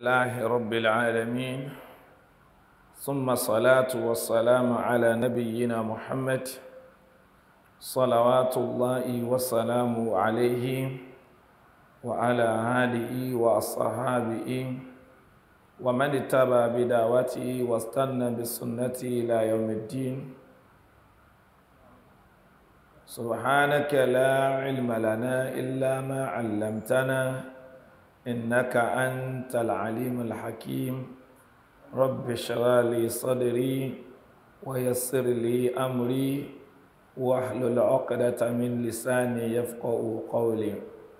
الله رب العالمين ثم الصلاة والسلام على نبينا محمد صلوات الله وسلامه عليه وعلى آله وأصحابه ومن اتبع بدعوته واستنى بسنته إلى يوم الدين سبحانك لا علم لنا إلا ما علمتنا إنك أنت العليم الحكيم رب اشرح لي صدري ويسر لي أمري واحلل عقدة من لساني يفقه قولي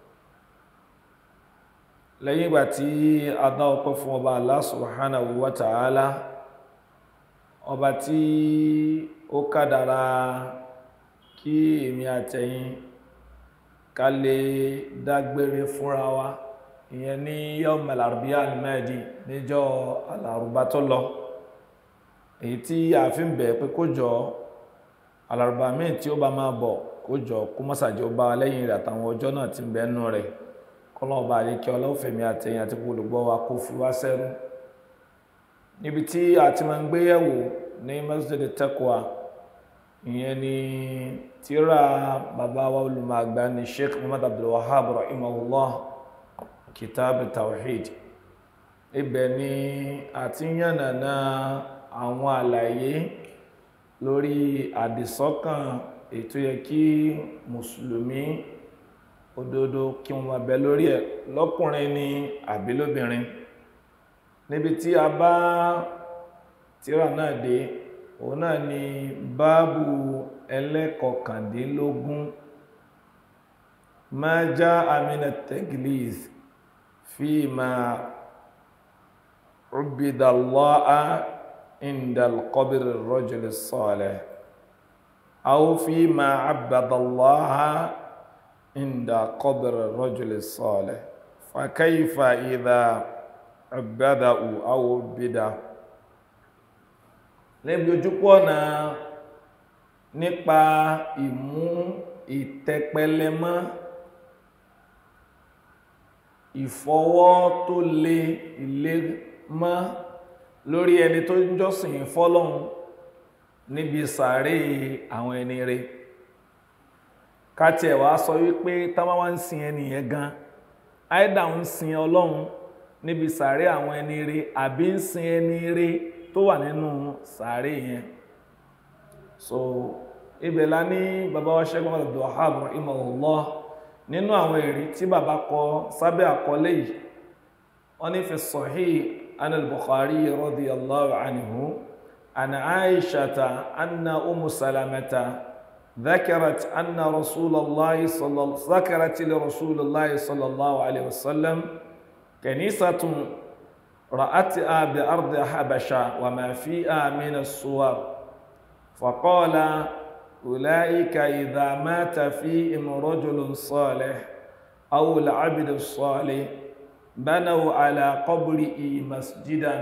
lẹ́yìn ìgbà tí a dá ọpẹ́ fún ọba Allah subhanahu wa ta'ala ọba tí ó kádàrá kí èmi àtẹ̀yin ká lè dágbére fúnra wa ìyẹn ní yawm al-arbi'a al-madi níjọ́ alárùbá tó lọ èyí tí a fi ń bẹ̀ pé kó jọ alárùbá míì tí ó bá máa bọ̀ kó jọ kó mọ́sàjọ́ bá lẹ́yìn rẹ̀ àtàwọn ọjọ́ náà ti ń bẹ́nu rẹ̀ kọlọ́ọ̀bá àríkẹ́ ọlọ́fẹ̀mí àtẹ̀yìn àti olùgbọ́ wa kó fi wá sẹ́rú níbi tí a ti máa ń gbé yẹ̀wò ní Masjid Taqwa ìyẹn ni tíra bàbá wa olùmọ̀gbà ní Sheikh Muhammad Abdul Wahhab rahimahullah kitab tawhid ibẹ̀ ni a ti yànnàná àwọn àlàyé lórí àdìsọ́kàn ètò yẹ kí mùsùlùmí òdodo kí wọ́n máa bẹ lórí ẹ̀ lọ́kùnrin ni àbí lóbìnrin níbi tí a bá tírà náà dé òun náà ni báàbù ẹlẹ́kọ̀kàndínlógún ma jaa mina tagliz fi ma ubidallaha indal qabri rajul salih aw fi ma abadallaha عند قبر الرجل الصالح فكيف إذا عبده أو عبده níbi ojúpọ̀ náà nípa ìmú ìtẹpẹlẹmọ́ ìfọwọ́ tó lé ilé mọ́ lórí ẹni tó ń jọ́sìn fọ́lọ́hun níbi sàárè àwọn ẹni rẹ̀ káti ẹ̀wà sọ wípé táwọn wá ń sin ẹnìyẹn gan áìdà ń sin ọlọ́run níbi sàárè àwọn ẹni ire àbí ń sin ẹni ire tó wà nínú sàárè yẹn so ibẹ̀ la ní bàbá wa Sheikh Abdul Wahhab rahimahullah nínú àwọn èrí tí bàbá kọ sábẹ́ àkọlé yìí wọ́n ní fi Sahih anil Bukhari radiyallahu anhu ana Aishata anna Umu Salamata ذكرت أن رسول الله صلى ذكرت لرسول الله صلى الله عليه وسلم كنيسة رأتها بأرض حبشة وما فيها من الصور فقال أولئك إذا مات فيهم رجل صالح أو العبد الصالح بنوا على قبره مسجدا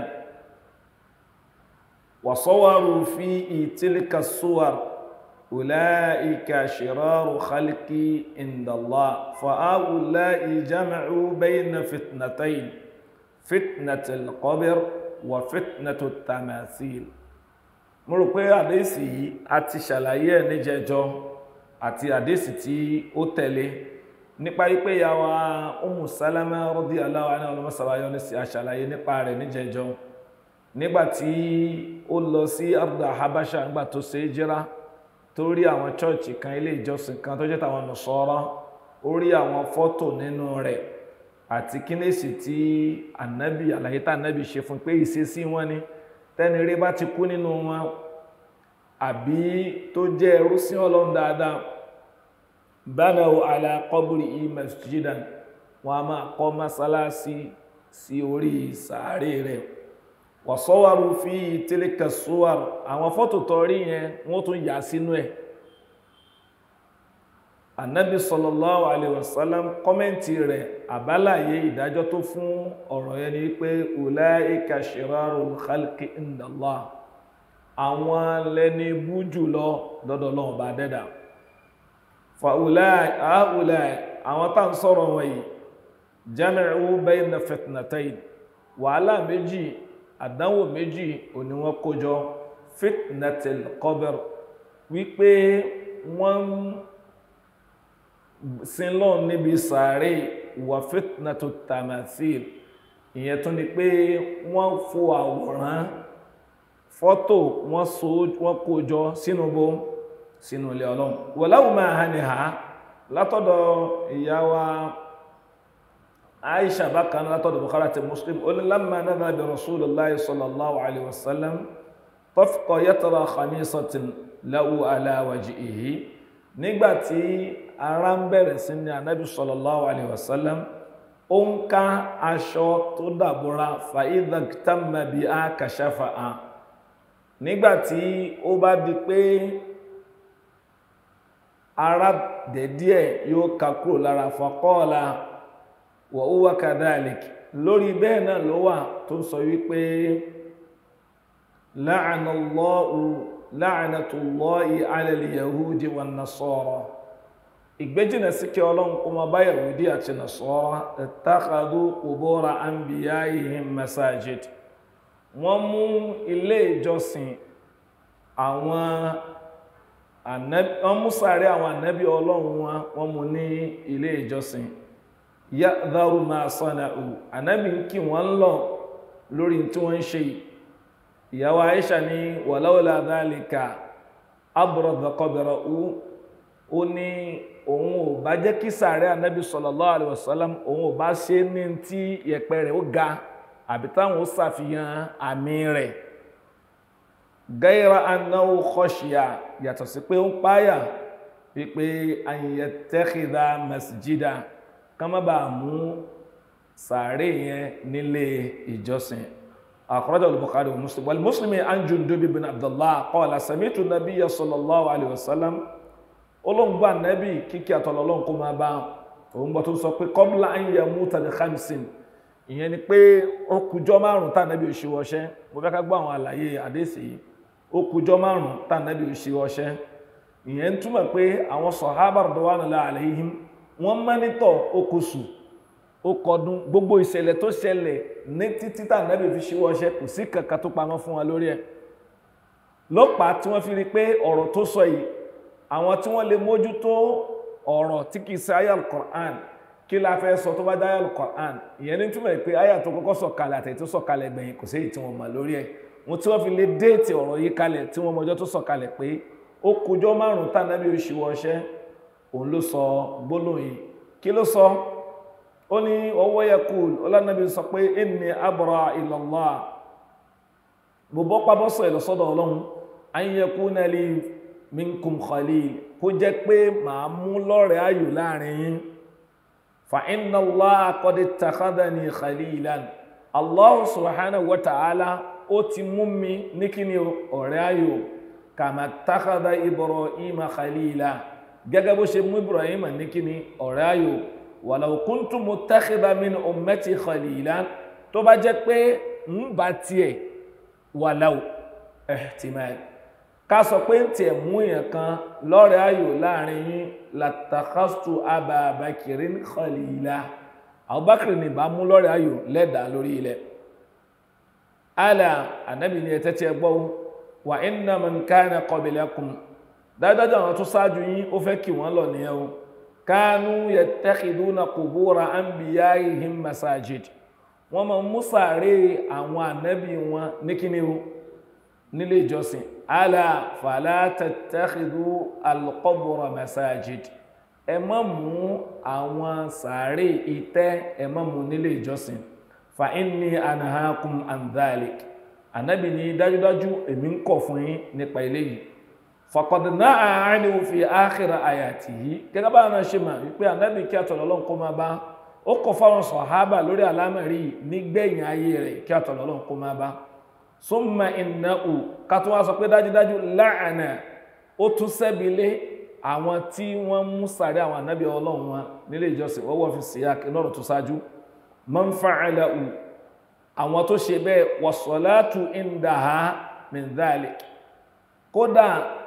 وصوروا فيه تلك الصور أولئك شرار خلقي عند الله فهؤلاء جمعوا بين فتنتين فتنة القبر وفتنة التماثيل mo rò pé àdéhìsì yìí a ti ṣàlàyé ẹ̀ níjẹjọ́ àti àdéhìsì tí ó tẹ̀lé nípa wípé ìyàwó Ummu Salama radiyallahu anha ọlọ́mọsàbáyọ́ ní sí àṣàlàyé nípa rẹ̀ níjẹjọ́ nígbàtí ó lọ sí arda Habasha nígbà tó ṣe é jẹ́ra tó rí àwọn chọ́ọ̀chì kan ilé ìjọsìn kan tó jẹ́ tàwọn nùsọ́rọ́ ó rí àwọn fọ́tò nínú rẹ̀ àti kínésì tí ànábì àlàyé tá ànábì ṣe fún pé ìṣesí wọn ni tẹ́ni rí bá ti kú nínú wọn àbí tó jẹ́ ẹrú sí ọlọ́run dáadáa banaw ala qabri masjidan wọn a máa kọ́ mọ́sálásí sí orí sàárè rẹ̀ wọ̀sọ́wárú fi tilka suwar àwọn fọ́tò tọrí yẹn wọ́n tún yà sínú ẹ̀ annabi sallallahu alaihi wasallam kọ́mẹ́ntì rẹ̀ àbálàyé ìdájọ́ tó fún ọ̀rọ̀ yẹn ni pé ulaika shirarul khalqi indallah àwọn lẹni bú jùlọ dọ́dọ̀ lọ́wọ́ bá dẹ́dà fa ulai àwọn tá ń sọ̀rọ̀ wọ̀nyí jami'u bayna fitnatayn wàhálà méjì àdánwò méjì òní wọ́n kójọ fitnatil qabr wípé wọ́n sin lọ́n níbi sàárè wà fitnatu tamathil ìyẹn tún ni pé wọ́n fo àwòrán fọ́tò wọ́n so wọ́n kójọ sínú bó sínú ilé ọlọ́run wọ̀láwù máa hàn ní ha látọ̀dọ̀ ìyá wa aisha bákan látọ̀dọ̀ bukhari àti muslim ó ní lamma nadha bi rasulillahi sallallahu alaihi wasallam tafqa yatra khamisatin lahu ala wajhihi nígbàtí ara ń bẹ̀rẹ̀ sí ní anábì sallallahu alaihi wasallam ó ń ká aṣọ tó dàbúra fa idha tamma bi a kashafa a nígbàtí ó bá di pé ara dẹ̀díẹ̀ yóò ká kúrò lára faqala wa huwa kadhalik lórí bẹ́ẹ̀ náà ló wà tó sọ wípé la'anallahu la'natullahi 'ala al-yahudi wan-nasara ìgbéjìnà sí kí ọlọ́run kó ma bá yahudi àti nasara ittakhadhu qubura anbiya'ihim masajid wọ́n mú ilé ìjọsìn àwọn wọ́n mú sàárẹ̀ àwọn ànábì ọlọ́run wọn wọ́n mú ní ilé ìjọsìn ya'dharu ma sana'u ànábì ń kí wọ́n lọ lórí tí wọ́n ń ṣe ìyàwó Aisha ní walawla dhalika abrada qabra'u ó ní òun ò bá jẹ́ kí sàárẹ̀ ànábì sallallahu alaihi wasallam òun ò bá ṣe ní tí yẹ̀pẹ̀ rẹ̀ ó ga àbí táwọn ó ṣàfihàn àmì rẹ̀ gaira annahu khashiya yàtọ̀ sí pé ó ń páyà wípé an yattakhidha masjida ká má bàa mú sàárè yẹn nílé ìjọsìn akhrajahu al-Bukhari wa Muslim wal Muslimi an Jundub ibn Abdullah qala sami'tu nabiyya sallallahu alaihi wasallam olóńgbà nẹ́bì kíkí àtọ̀lọ́lọ́n kó máa bá òun gbọ́ tó sọ pé qabla an yamuta bi khamsin ìyẹn ni pé ó kùjọ́ márùn-ún tá nẹ́bì ò ṣe wọṣẹ́ mo fẹ́ ká gbọ́ àwọn àlàyé àdéhìsì yìí ó kùjọ́ márùn-ún tá nẹ́bì ò ṣe wọṣẹ́ ìyẹn ń túmọ̀ pé àwọn sọ̀hábà radwanullahi alaihim wọ́n mẹ́nítọ̀ okòsù ó kọdún gbogbo ìṣẹ̀lẹ̀ tó ṣẹlẹ̀ ní títí tá nẹ́bì fi ṣe wọṣẹ́ kò sí kankan tó pamọ́ fún wa lórí ẹ̀ lọ́pàá tí wọ́n fi rí pé ọ̀rọ̀ tó sọ yìí àwọn tí wọ́n lè mójútó ọ̀rọ̀ tí kìí ṣe ayal Qur'an kí la fẹ́ sọ tó bá dá ayal Qur'an ìyẹn ní túmọ̀ pé ayal tó kọ́kọ́ sọ̀kalẹ̀ àtẹ̀yí tó sọ̀kalẹ̀ gbẹ̀yìn kò séyìí tí wọ́n mọ̀ lórí ẹ̀ wọn tí wọ́n fi lè déètì ọ̀rọ̀ yìí kalẹ̀ tí wọ́n mọjọ́ tó sọ̀kalẹ̀ pé ó kujọ́ márùn-ún tànàbí oṣù wọṣẹ́ òun ló sọ gbólóhùn yìí kí ló sọ ó ní ọwọ́ yẹ kú ọlọ́nàbí sọ pé inni abra ila Allah mo bọ́ pabọ́sọ̀ ìlọsọ́dọ̀ ọlọ́run an yakuna li minkum khalil kó jẹ́ pé màá mú lọ́rẹ̀ ayò láàrin yín fa inna Allah qad ittakhadhani khalilan Allah subhanahu wa ta'ala ó ti mú mi ní kí ni ọ̀rẹ́ ayò kama ittakhadha Ibrahima khalila gẹ́gẹ́ bó ṣe mú Ibrahima ní kí ni ọ̀rẹ́ ayò walau kuntu muttakhidha min ummati khalilan tó bá jẹ́ pé ń bá tiẹ̀ walau ihtimal ká sọ pé ń tiẹ̀ mú èèyàn kan lọ́rẹ̀ ayò láàrin yín latakhastu Aba Bakrin khalila Abubakar ní bá mú lọ́rẹ̀ ayò lẹ́dà lórí ilẹ̀ ala anabi ni ẹ̀tẹ́ tí ẹ gbọ́ wa inna man kana qablakum dáadáa àwọn tó ṣáájú yín ó fẹ́ kí wọ́n lọ nìyẹn o kanu yattakhiduna qubura anbiya'ihim masajid wọ́n máa mú sàárè àwọn ànábì wọn ní kíni o nílé ìjọsìn ala fala tattakhidhu alqabra masajid ẹ má mú àwọn sàárè ìtẹ́ ẹ má mú nílé ìjọsìn fa inni anhaakum an dhalik ànábì ní dájúdájú èmi ń kọ̀ fún yín nípa eléyìí faqad na'a anhu fi akhir ayatihi gẹ́gẹ́ bá náà ṣe mà wípé ànábì kí àtọ̀lọ́lọ́ kó máa bá ó kọ̀ fáwọn sọ̀hábà lórí àlámẹ̀rí nígbẹ̀yìn ayé rẹ̀ kí àtọ̀lọ́lọ́ kó máa bá summa innahu ká tó wá sọ pé dájúdájú la'ana ó tún sẹ́bilé àwọn tí wọ́n mú sàrí àwọn ànábì ọlọ́run wọn nílé ìjọsìn wọ́wọ́ fi sí lọ́rọ̀ tó ṣáájú man fa'alahu àwọn tó ṣe bẹ́ẹ̀ was-salatu indaha min dhalik kódà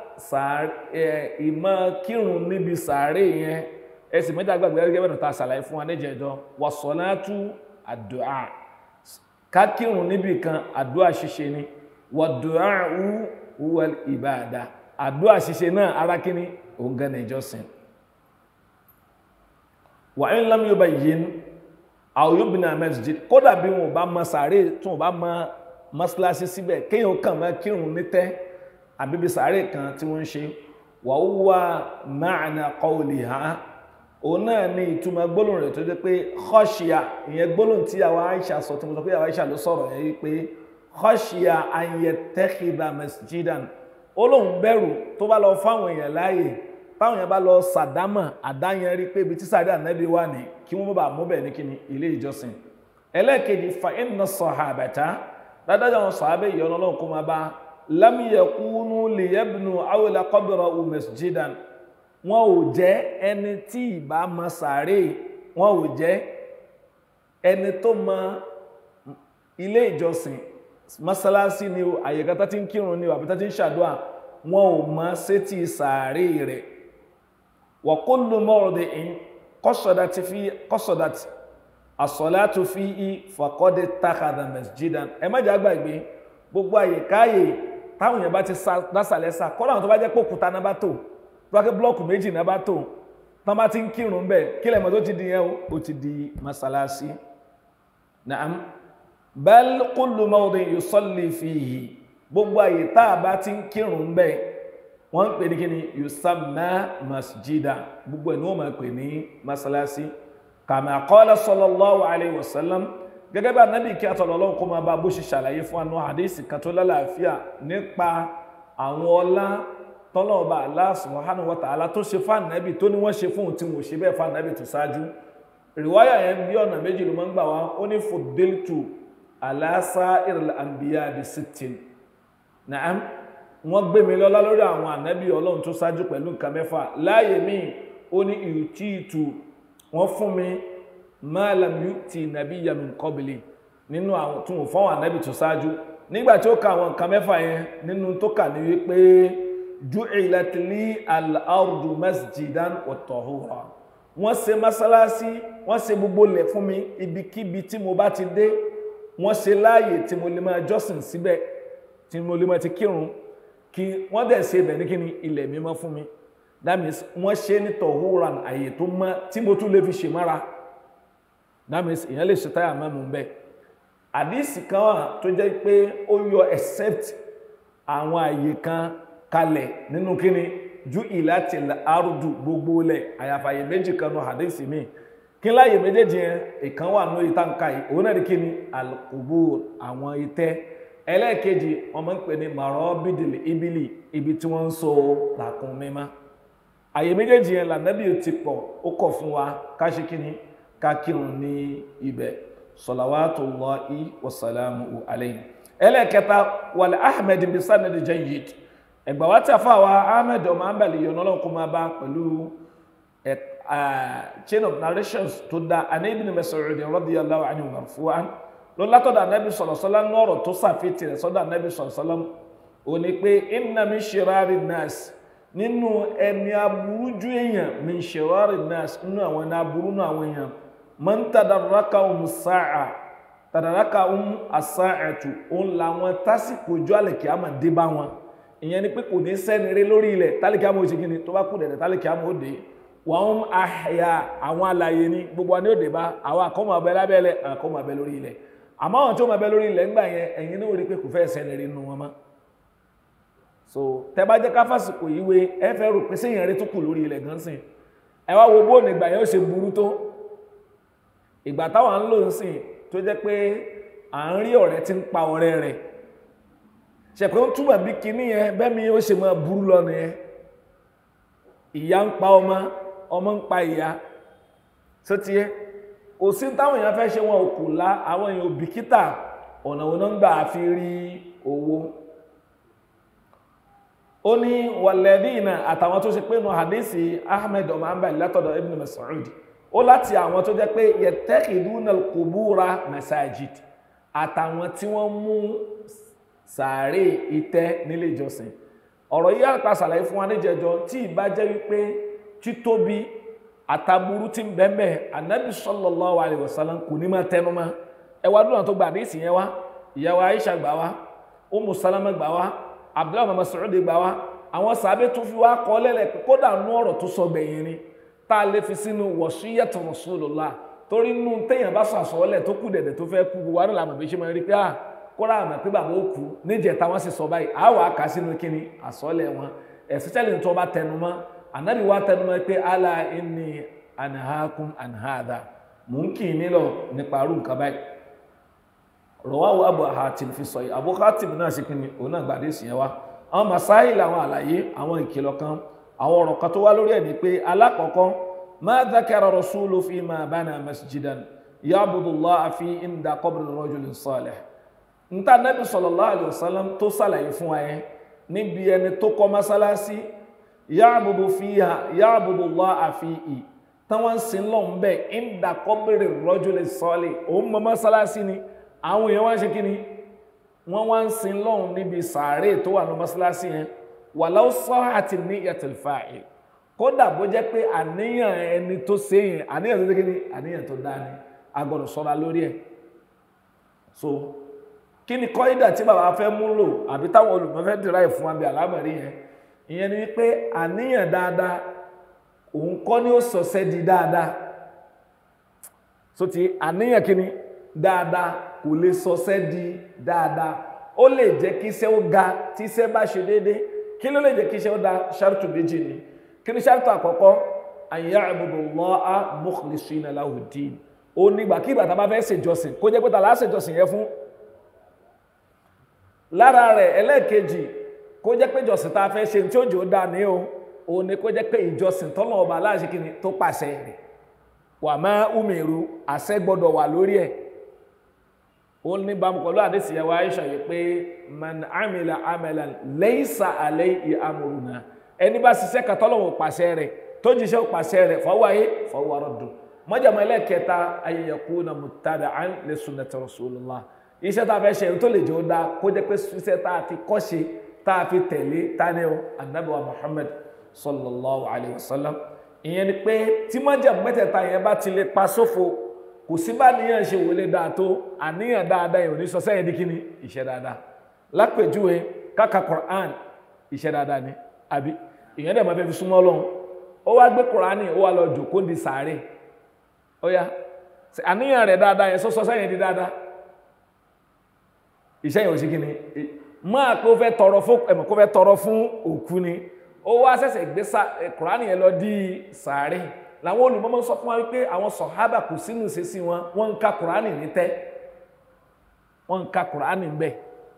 ìmọ̀ kírun níbi sàárè yẹn ẹsì mẹ́ta gbàgbé gẹ́gẹ́ bẹ̀rẹ̀ ta sàlàyé fún wa níjẹ̀jọ́ was-salatu ad-du'a ká kírun níbì kan àdúrà ṣíṣe ni wàdùáhù huwal ìbáàdà àdúrà ṣíṣe náà ara kíní òun gan ní ìjọsìn wà ní lam yubayyin aw yubna masjid kódà bí wọn bá mọ sàárè tún wọn bá mọ mọ́sálásí síbẹ̀ kéèyàn kàn máa kírun nítẹ́ àbíbi sàárè kan tí wọ́n ń ṣe wa huwa ma'na qawliha òun náà ní ìtumọ̀ gbólóhùn rẹ̀ tó jẹ́ pé khashiya ìyẹn gbólóhùn tí àwọn Aisha sọ tí mo sọ pé àwọn Aisha ló sọ̀rọ̀ yẹn wípé khashiya an yattakhidha masjidan ó lóun bẹ̀rù tó bá lọ fáwọn èèyàn láàyè táwọn èèyàn bá lọ sàdámà àdáyẹn rí pé ibi tí sáré ànábì wà ní kí wọ́n bá mú bẹ̀ ní kíni ilé ìjọsìn ẹlẹ́ẹ̀kejì fa inna sahabata dáadáa àwọn sàábẹ̀ ìyọ́nà ọlọ́run kó máa bá lam yakunu liyabnu awla qabrahu masjidan wọn ò jẹ́ ẹni tí ìbá mọ sàárè wọn ò jẹ́ ẹni tó mọ ilé ìjọsìn mọ́sálásí ni o àyíká tó ti ń kírun ni o àbí tó ti ń ṣàdúrà wọn ò mọ sétí sàárè rẹ̀ wa kullu mawdi'in qasadat fi qasadat as-salatu fihi faqad ittakhadha masjidan ẹ má jẹ́ àgbàgbé gbogbo àyíkáyè táwọn èèyàn bá ti dásàlẹ́sà kọ́lá àwọn tó bá jẹ́ pé òkúta náà bá tò tó bá ké blọ́ọ̀kù méjì náà bá tò tán bá ti ń kírun bẹ́ẹ̀ kí lẹ́mọ̀ tó ti di yẹn o ó ti di masalasi naam bal kullu mawdin yusalli fihi gbogbo àyè tá a bá ti ń kírun bẹ́ẹ̀ wọ́n ń pè ní kíni yusamma masjida gbogbo ẹ̀ ní wọ́n máa pè ní masalasi kama qala sallallahu alayhi wa sallam gẹ́gẹ́ bí anábì kí atọ̀lọ́lọ́ kó máa bá bó ṣe ṣàlàyé fún anú àdéhìsì kan tó lálàáfíà nípa àwọn ọlá tọ́lọ́ọ̀bá Allah subhanahu wa ta'ala tó ṣe fún ànábì tó ní wọ́n ṣe fún tí wọ́n ṣe bẹ́ẹ̀ fún ànábì tó ṣáájú rìwáyà yẹn bí ọ̀nà méjì ló máa ń gbà wá ó ní fuddiltu ala sa'iril anbiya bi sittin na'am wọ́n gbé mi lọ́lá lórí àwọn ànábì ọlọ́run tó ṣáájú pẹ̀lú nǹkan mẹ́fà láàyè míì ó ní ìtìtù wọ́n fún mi ma lam yu'ti nabiyyan min qabli nínú àwọn tó wọ́n fọ́wọ́n ànábì tó ṣáájú nígbà tí ó ka àwọn nǹkan mẹ́fà yẹn nínú tó kà ní wípé ju'ilat li al-ardu masjidan wa tahura wọ́n ṣe masalasi wọ́n ṣe gbogbo lẹ̀ fún mi ibikíbi tí mo bá ti dé wọ́n ṣe láàyè tí mo lè máa jọ́sìn síbẹ̀ tí mo lè máa ti kírun kí wọ́n dẹ̀ ṣe ibẹ̀ ní kí ni ilẹ̀ mímọ́ fún mi that means wọ́n ṣe ní tahuran àyè tó mọ́ tí mo tún lè fi ṣe mára that means èèyàn lè ṣe táyà mẹ́mu bẹ́ẹ̀ àdìsí kan wà tó jẹ́ pé ó yọ except àwọn àyè kan kalẹ̀ nínú kíni ju ìlàtí àrùdù gbogbo lẹ̀ àyàfàyè méjì kan nù àdìsí mi kí láyè méjèèjì yẹn ìkan wà nù ìtànkà yìí òun náà ní kíni al-qubur àwọn itẹ́ ẹlẹ́ẹ̀kejì wọ́n máa ń pè ní marabidil ibili ibi tí wọ́n ń so làkún mímá àyè méjèèjì yẹn lànàbí ti pọ̀ ó kọ̀ fún wa ká ṣe kíni ká kírun ní ibẹ̀ salawatullahi wasalamu alayhi ẹlẹ́ẹ̀kẹta wàlẹ̀ ahmed bin sanad jayyid ẹgbà wá tí a fà wá ahmed ọmọ ambali yọ̀nà ọlọ́run kó máa bá pẹ̀lú chain of narrations tó dá àná ibn Mas'ud radiyallahu anhu marfu'an ló látọ̀dọ̀ anábì sọ̀rọ̀sọ́lá lọ́rọ̀ tó sàfitì rẹ̀ sọ́dọ̀ anábì sọ̀rọ̀sọ́lá ò ní pé inna min shirari nas nínú ẹni aburú ju èèyàn min shirari nas nínú àwọn ẹni aburú nínú àwọn èèyàn man tadarrakahum sa'a tadarrakahum as-sa'atu òun làwọn tásìkò ojú àlẹ̀kí àmà dé bá wọn ìyẹn ni pé kò ní sẹ́ni rí lórí ilẹ̀ tálíkì àmà òsì kìíní tó bá kú dẹ̀dẹ̀ tálíkì àmà òde wọn ahya àwọn alàyè ni gbogbo wa ní òde bá àwọn àkọ́mọ̀ abẹ lábẹ́lẹ̀ àkọ́mọ̀ abẹ lórí ilẹ̀ àmọ́ àwọn tí ó máa bẹ lórí ilẹ̀ ńgbà yẹn ẹ̀yin náà rí pé kò fẹ́ sẹ́ni rí nínú wọn mọ́ so tẹ bá jẹ́ káfásìkò yìí wé ẹ fẹ́ rò pé séèyàn rí tó kù lórí ilẹ̀ gan sìn ẹ wá wo bóònù ìgbà yẹn ó ṣe burú tó ìgbà táwọn ń lò ń sìn tó jẹ́ pé à ń rí ọ̀rẹ́ tí ń pa ọ̀rẹ́ rẹ̀ ṣẹ̀pẹ́ ó túmọ̀ bí kinní yẹn bẹ́ẹ̀ mi ó ṣe máa burú lọ nìyẹn ìyá ń pa ọmọ ọmọ ń pa ìyá tó ti yẹ kò sí táwọn èèyàn fẹ́ ṣe wọn ò kù lá àwọn èèyàn òbíkítà ọ̀nà òun náà ń gbà fi rí owó ó ní wàlẹ́dínà àtàwọn tó ṣe pé nù hadisi ahmed ọmọ ambali látọ̀dọ̀ ibn Mas'ud ó láti àwọn tó jẹ́ pé yẹtẹ́kìdúnà kùbúra masajid àtàwọn tí wọ́n mú sàárè ìtẹ́ nílé ìjọsìn ọ̀rọ̀ yìí àpá sàlàyé fún wa níjẹjọ tí ìbá jẹ́ wípé títóbi àtàbúrú tí ń bẹ́ẹ̀ anabi sallallahu alaihi wasallam kò ní máa tẹnu mọ́ ẹwà dúnà tó gba àdéhìsì yẹn wá ìyàwó Aisha gbà wá Ummu Salama gbà wá Abdullahi Muhammad Mas'ud gbà wá àwọn sàbẹ tó fi wá kọ lẹ́lẹ̀ pé kódà nú ọ̀rọ̀ tó sọ gbẹ̀yìn ni tá a lè fi sínú wasiyyatu Rasulullah torí nínú téèyàn bá sọ àsọọ́lẹ̀ tó kù dẹ̀dẹ̀ tó fẹ́ kú gbogbo àdúrà àmọ̀ bí ṣe máa rí pé à kóra àmọ̀ pé bàbá ó kú níjẹta wọn sì sọ báyìí àá wàá kà sínú kíni àsọọ́lẹ̀ wọn especially tó bá tẹnu mọ́ ànábì wa tẹnu mọ́ pé ala inni anhaakum an hadha mò ń kì í nílọ nípa arú nǹkan báyìí rọwáwó abu hatim fi sọ yìí abu hatim náà ṣe kíni òun náà gbàdé sí yẹn wá àwọn masáìlì àwọn àlàyé àwọn ìkìlọ̀ kan àwọn ọ̀rọ̀ kan tó wá lórí ẹ̀ ni pé alákọ̀ọ́kọ́ ma dhakara rasulu fi ma bana masjidan ya'budu Allah fi inda qabri rajulin salih nta nabi sallallahu alayhi wa sallam tó sàlàyé fún wa yẹn níbi ẹni tó kọ́ masalasi ya'budu fiha ya'budu Allah fihi táwọn sin lọ́n bẹ́ẹ̀ inda qabri rajulin salih òun mọ masalasi ni àwọn èèyàn wá ń ṣe kí ni wọ́n wá ń sin lọ́hùn níbi sàárè tó wà ní mọ́sálásí yẹn walau sahati niyyatul fa'il kódà bó jẹ́ pé àníyàn ẹni tó ṣe yẹn àníyàn tó ṣe kí ni àníyàn tó dá ni a gbọ́dọ̀ ṣọ́ra lórí ẹ̀ so kí ni kọ́ídà tí bàbá fẹ́ mú lò àbí táwọn olùmọ̀ fẹ́ dìrá ẹ̀ fún wa bí àlámọ̀rí yẹn ìyẹn ni pé àníyàn dáadáa òun kọ́ ni ó sọ̀sẹ́ di dáadáa so ti àníyàn kí ni dáadáa kò lè sọsẹ́ di dáadáa ó lè jẹ́ kí iṣẹ́ ó ga tí iṣẹ́ bá ṣe déédéé kí ló lè jẹ́ kí iṣẹ́ ó da ṣáàtù méjì ni kí ni ṣáàtù àkọ́kọ́ an ya'budu Allaha mukhlishina lahu ddin ó nígbà kí ìgbà tá a bá fẹ́ ṣèjọsìn kó jẹ́ pé ta la ṣèjọsìn yẹn fún lára rẹ̀ ẹlẹ́ẹ̀kejì kó jẹ́ pé ìjọsìn tá a fẹ́ ṣe tí ó jò dá ní o ó ní kó jẹ́ pé ìjọsìn tọ́lọ̀ ọba aláṣẹ kìíní tó pàṣẹ rẹ̀ wà má umiru àṣẹ gbọ́dọ̀ wà lórí ẹ̀ ó ní bámu pẹ̀lú àdéṣì ẹwà Aisha yìí pé man amila amalan laysa alayhi amruna ẹni bá ṣiṣẹ́ katọ́lọ́wọ̀ pàṣẹ rẹ̀ tó jíṣẹ́ pàṣẹ rẹ̀ fahuwa ayé fahuwa raddu mọ́jàmọ́ ẹlẹ́kẹta an yakuna muttaba'an li sunnati rasulillah iṣẹ́ tá a fẹ́ ṣe tó lè jẹ́ ó dá kó jẹ́ pé iṣẹ́ tá a fi kọ́ṣe tá a fi tẹ̀lé tani o anabi wa Muhammad sallallahu alayhi wa sallam ìyẹn ni pé tí mọ́jàmọ́ mẹ́tẹ̀ẹ̀ta yẹn bá ti lè pa sófo kò sí bá níyàn ṣe wọlé dáa tó àníyàn dáadáa yìí ò ní sọ sẹ́yìn díkí ni iṣẹ́ dáadáa lápèjúwe káka Quran iṣẹ́ dáadáa ni àbí ìyẹn dẹ̀ máa fẹ́ fi súnmọ́ Ọlọ́run ó wá gbé Quran ó wá lọ jòkó di sàárè ó yá àníyàn rẹ̀ dáadáa yẹn sọ sọ sẹ́yìn di dáadáa iṣẹ́ yẹn ò sí kí ni máa pé ó fẹ́ tọrọ fún ẹ̀mọ̀ kó fẹ́ tọrọ fún òkú ni ó wá ṣẹ̀ṣẹ̀ gbé Quran yẹn lọ di sàárè làwọn olùmọ́mọ́ sọ fún wa wípé àwọn sọ̀hábà kò sínú ìṣesí wọn wọ́n ń ka kùránì ní tẹ́ wọ́n ń ka kùránì bẹ́ẹ̀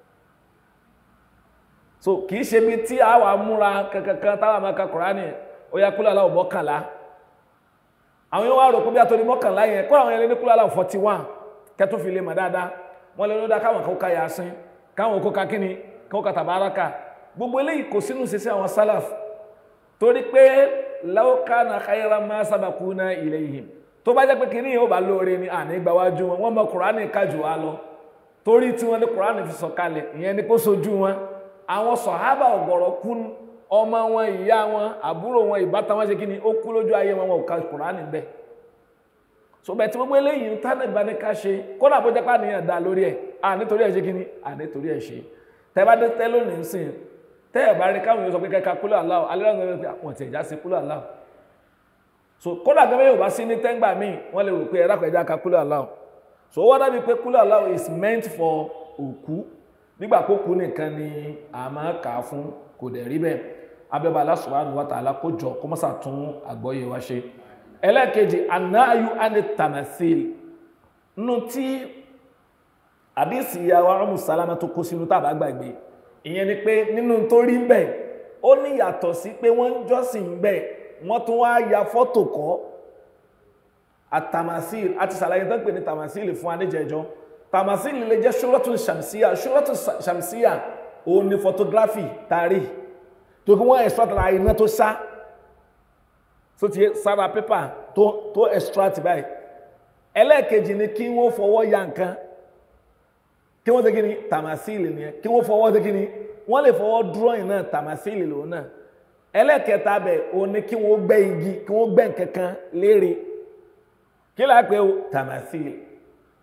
so kì í ṣe bí tí a wà múra kankan táwa máa ka kùránì ó yá kúlọ̀ aláwọ̀ mọ́kànlá àwọn yóò wá rò pé bí atọ́ni mọ́kànlá yẹn kọ́ àwọn yẹn lé ní kúlọ̀ aláwọ̀ forty one kẹ́tọ́ fi lè mọ̀ dáadáa wọ́n lè lọ́dá káwọn kó ka yasin káwọn kó ka kíni káwọn ka tàbáraka gbogbo eléyìí kò sínú ìṣesí àwọn sálàf torí pé law kana khayran ma sabaquna ilayhim tó bá jẹ́ pé kí ní yóò bá lóore ní àní gbáwájú wọn wọ́n mọ kùránì kájù wá lọ torí tí wọ́n ní kùránì fi sọ̀kalẹ̀ ìyẹn ni kó sojú wọn àwọn sọ̀hábà ọ̀gọ̀rọ̀ kú ọmọ wọn ìyá wọn àbúrò wọn ìbátan wọn ṣe kí ni ó kú lójú ayé wọn wọn ò ka kùránì bẹ́ẹ̀ so bẹ́ẹ̀ tí gbogbo eléyìí tánà ìbáni ká ṣe kódà bó jẹ́ pé àníyàn dá lórí ẹ̀ à nítorí ẹ̀ ṣe kí ni à nítorí ẹ̀ ṣe tẹ́ bá dé tẹ́ lónìí sìn tẹ́ ẹ̀ bá rí káwọn yóò sọ pé kẹ́ka kúlọ̀ aláwọ̀ alẹ́ lọ́nà pé àwọn tẹ̀ já sí kúlọ̀ aláwọ̀ so kódà gẹ́gẹ́ yóò bá sí ní tẹ́ngbà míì wọ́n lè rò pé ẹ̀rá pẹ̀já ka kúlọ̀ aláwọ̀ so wọ́n dábìí pé kúlọ̀ aláwọ̀ is meant for òkú nígbà kó kú nìkan ni a máa kà á fún kò dẹ̀ rí bẹ́ẹ̀ abẹ́bà Allah subhanahu wa ta'ala kó jọ kó mọ́sà tún àgbọ́yé wa ṣe ẹlẹ́ẹ̀kejì anáyú ánì tàmẹ́sìl nínú tí àdìsí ìyàwó ọmọ sálámà tó kó sínú tàbá gbàgbé ìyẹn ni pé nínú tó rí bẹ́ẹ̀ ó ní yàtọ̀ sí pé wọ́n ń jọ́sìn bẹ́ẹ̀ wọ́n tún wá ya fọ́tò kọ́ àtàmásìl àti sàlàyé tó ń pè ní tàmásìl fún aníjẹjọ́ tàmásìl lè jẹ́ ṣúrọ́tù ṣàmsíyà ṣúrọ́tù ṣàmsíyà òun ni photography tàrí tó kí wọ́n extract ara iná tó sá tó ti sára pépà tó tó extract báyìí ẹlẹ́ẹ̀kejì ni kí wọ́n fọwọ́ ya nǹkan kí wọ́n ṣe kí ni tàmásìlì nìyẹn kí wọ́n fọwọ́ ṣe kí ni wọ́n lè fọwọ́ drawing náà tàmásìlì lòun náà ẹlẹ́ẹ̀kẹta bẹ̀ o ní kí wọ́n gbẹ́ igi kí wọ́n gbẹ́ nǹkankan léèrè kí láà pé o tàmásìlì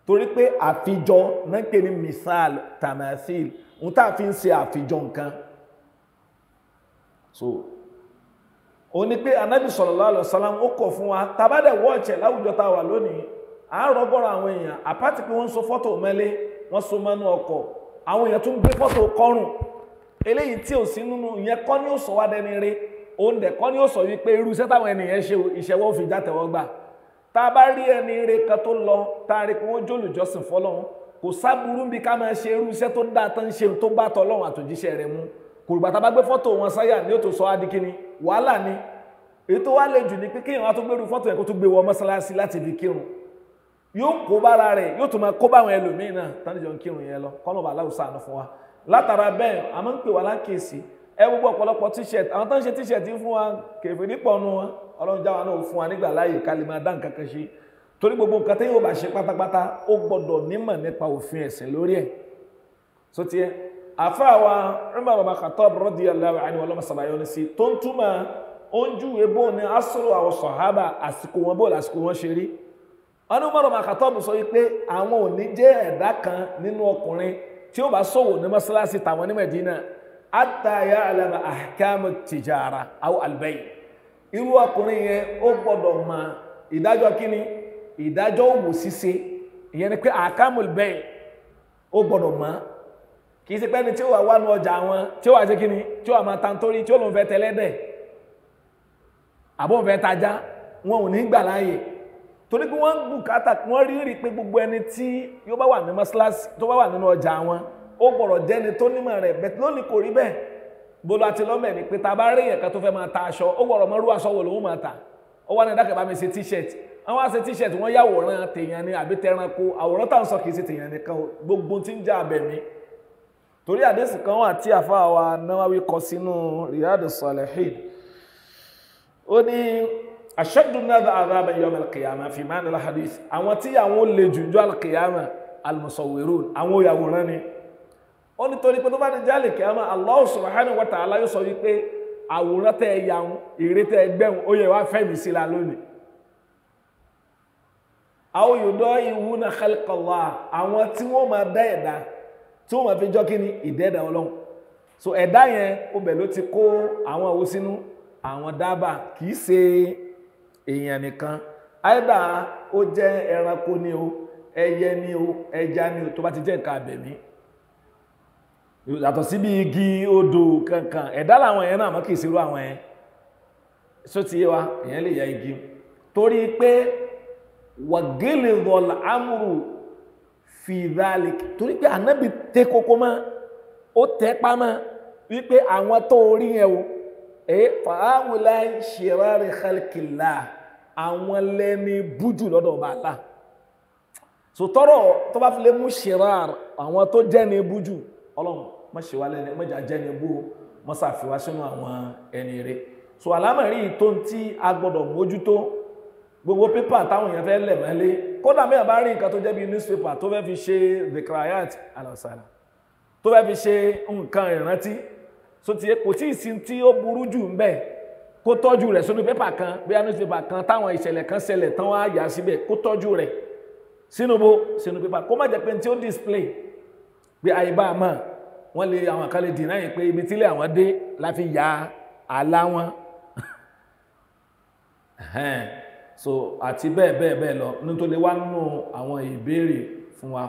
torí pé àfijọ náà ń pè ní misal tamathil ohun tá a fi ń ṣe àfijọ nǹkan so ó ní pé anabi sallallahu alaihi wasallam ó kọ̀ fún wa tabadẹ wọ́ọ̀chẹ̀ láwùjọ tá a wà lónìí àárọ̀ bọ́rọ̀ àwọn èèyàn àpáti pé wọ́n so fọ́tò mẹ́lé wọ́n so mọ́nú ọkọ̀ àwọn èèyàn tún gbé fọ́tò kọrùn eléyìí tí ò sí nínú ìyẹn kọ́ ni ó sọ wá dẹni rí òun dẹ̀ kọ́ ni ó sọ wípé irú iṣẹ́ táwọn ènìyàn ṣe ìṣẹ́wọ́ fi já tẹ̀wọ́ gbà tá a bá rí ẹni rí kan tó lọ tá a rí pé wọ́n jólùjọ́sìn fọlọ́run kò sábúrú bí ká máa ṣe irú iṣẹ́ tó dáa tán ṣe tó bá tọ́lọ́run àtòjíṣẹ́ rẹ̀ mú kòrògbà tá a bá gbé fọ́tò wọn sáyà ní ó tó sọ á di kíni wàhálà ni èyí tó wá lè jù ní pé kéèyàn wá tó gbérú fọ́tò yẹn kó tó gbé wọ mọ́sálásí láti fi kírun yóò kó bára rẹ̀ yóò tún máa kó báwọn ẹlòmíín náà tánìjọ ń kírun yẹn lọ kọ́nà bá aláwùsá àná fún wa látara bẹ́ẹ̀ a máa ń pè wá lákèsí ẹ gbogbo ọ̀pọ̀lọpọ̀ t-shirt àwọn tó ń ṣe t-shirt fún wa kèfè nípọ̀ nu wọn ọlọ́run jáwa náà fún wa nígbà láàyè ká lè máa dá nǹkan kan ṣe torí gbogbo nǹkan téèyàn ò bá ṣe pátápátá ó gbọ́dọ̀ nímọ̀ nípa òfin ẹ̀sìn lórí ẹ̀ so tiẹ̀ àfa wa Umar ibn Khattab radiyallahu anhu ọlọ́mọ sàbàyọ ní sí tó ń túmọ̀ oúnjú ebó ní asọ́rọ̀ àwọn sọ̀hábà àsìkò wọn bó lásìkò wọn ṣe rí wọn ní Umar ibn Khattab sọ wípé àwọn ò ní jẹ́ ẹ̀dá kan nínú ọkùnrin tí ó bá ṣòwò ní mọ́sálásí tàwọn ní Mẹ̀dínà hatta ya'lama ahkamu tijara aw al-bay' irú ọkùnrin yẹn ó gbọ́dọ̀ mọ ìdájọ́ kíni ìdájọ́ òwò ṣíṣe ìyẹn ni pé ahkamul bay' ó gbọ́dọ̀ mọ̀ kì í ṣe pé ẹni tí ó wà wánu ọjà wọn tí ó wà ṣe kíni tí ó wà máa tantórí tí ó lòun fẹ́ tẹlẹ́dẹ̀ àbọ̀ fẹ́ tajá wọn ò ní gbà láàyè torí pé wọ́n bùkátà wọ́n rí rí pé gbogbo ẹni tí yóò bá wà ní mọ́ṣáláṣí tó bá wà nínú ọjà wọn ó gbọ́dọ̀ jẹ́ni tó nímọ̀ rẹ̀ bẹ́ẹ̀ lónìí kò rí bẹ́ẹ̀ bolo àti lọ́mẹ̀ ni pé tá a bá rí èèyàn kan tó fẹ́ máa ta aṣọ ó gbọ́dọ̀ mọ́rú aṣọ wo lòun máa ta ó wà ní ẹ̀dá kẹfà mi ṣe t-shirt àwọn àṣẹ t-shirt wọ́n yàwòrán tèèyàn ni àbí tẹranko àwòrán táwọn sọ kì í ṣe tèèyàn nìkan gbogbo tí ń jẹ́ abẹ̀mí torí àdéhùn kan wà tí àfa wa Nawawi kọ sínú Riyadus Salihin ó ní ashaddu an-nas 'adhaban yawm al-qiyamah fi ma'na al-hadith àwọn tí àwọn olè jùjọ al-qiyamah al-musawwirun àwọn òyàwòrán ni ó ní torí pé tó bá ní jálè qiyamah Allah subhanahu wa ta'ala yóò sọ wípé àwòrán tẹ ẹ yà ń èrè tẹ ẹ gbẹ̀hùn ó yẹ wá fẹ́mi sí la lónìí aw yuda'i'una khalqa Allah àwọn tí wọ́n máa dá ẹ̀dá tí wọ́n máa fi jọ́ kí ni ìdẹ́ẹ̀dá ọlọ́run so ẹ̀dá yẹn ó bẹ̀ ló ti kó àwọn òwò sínú àwọn dábà kìí ṣe èèyàn nìkan àìdá ó jẹ́ ẹranko ni o ẹyẹ ni o ẹja ni o tó bá ti jẹ́ nǹkan abẹ̀mí yàtọ̀ síbi igi odò kankan ẹ̀dá làwọn yẹn náà mọ́ kìí ṣerú àwọn yẹn só ti yé wa èèyàn lè ya igi torí pé wàgélè dọ̀là amúrù fìdálì torí pé ànábì tẹ kókó mọ́ ó tẹ́ pamọ́ wípé àwọn tó rí yẹn o ẹ fàáwùlá ṣèrárì khalqillah àwọn lẹ́ni bújù lọ́dọ̀ ọba àlá sòtọ́rọ̀ tó bá fi lè mú ṣèrár àwọn tó jẹ́ ní bújù ọlọ́run má ṣe wá lẹ́ni mọ́jà jẹ́ ní bú mọ́ sàfihàn sínú àwọn ẹni rẹ̀ so àlámọ̀rí tó ń tí a gbọ́dọ̀ mójútó gbogbo pépà táwọn èèyàn fẹ́ lẹ̀ mọ́lé kódà mẹ́rin bá rí nǹkan tó jẹ́ bí newspaper tó fẹ́ fi ṣe dhikrayat alasala tó fẹ́ fi ṣe nǹkan ìrántí so ti kò tí ì sí tí ó burú jù ń bẹ̀ kó tọ́jú rẹ̀ sínú pépà kan bóyá newspaper kan táwọn ìṣẹ̀lẹ̀ kan ṣẹlẹ̀ tán wá yà síbẹ̀ kó tọ́jú rẹ̀ sínú bó sínú pépà kó má jẹ́ pé tí ó display pé àyíbá àmọ́ wọ́n lè àwọn kan lè dì náà pé ibi tílé àwọn dé la fi ya àlá wọn so àti bẹ́ẹ̀ bẹ́ẹ̀ bẹ́ẹ̀ lọ nítorí wá nínú àwọn ìbéèrè fún wa.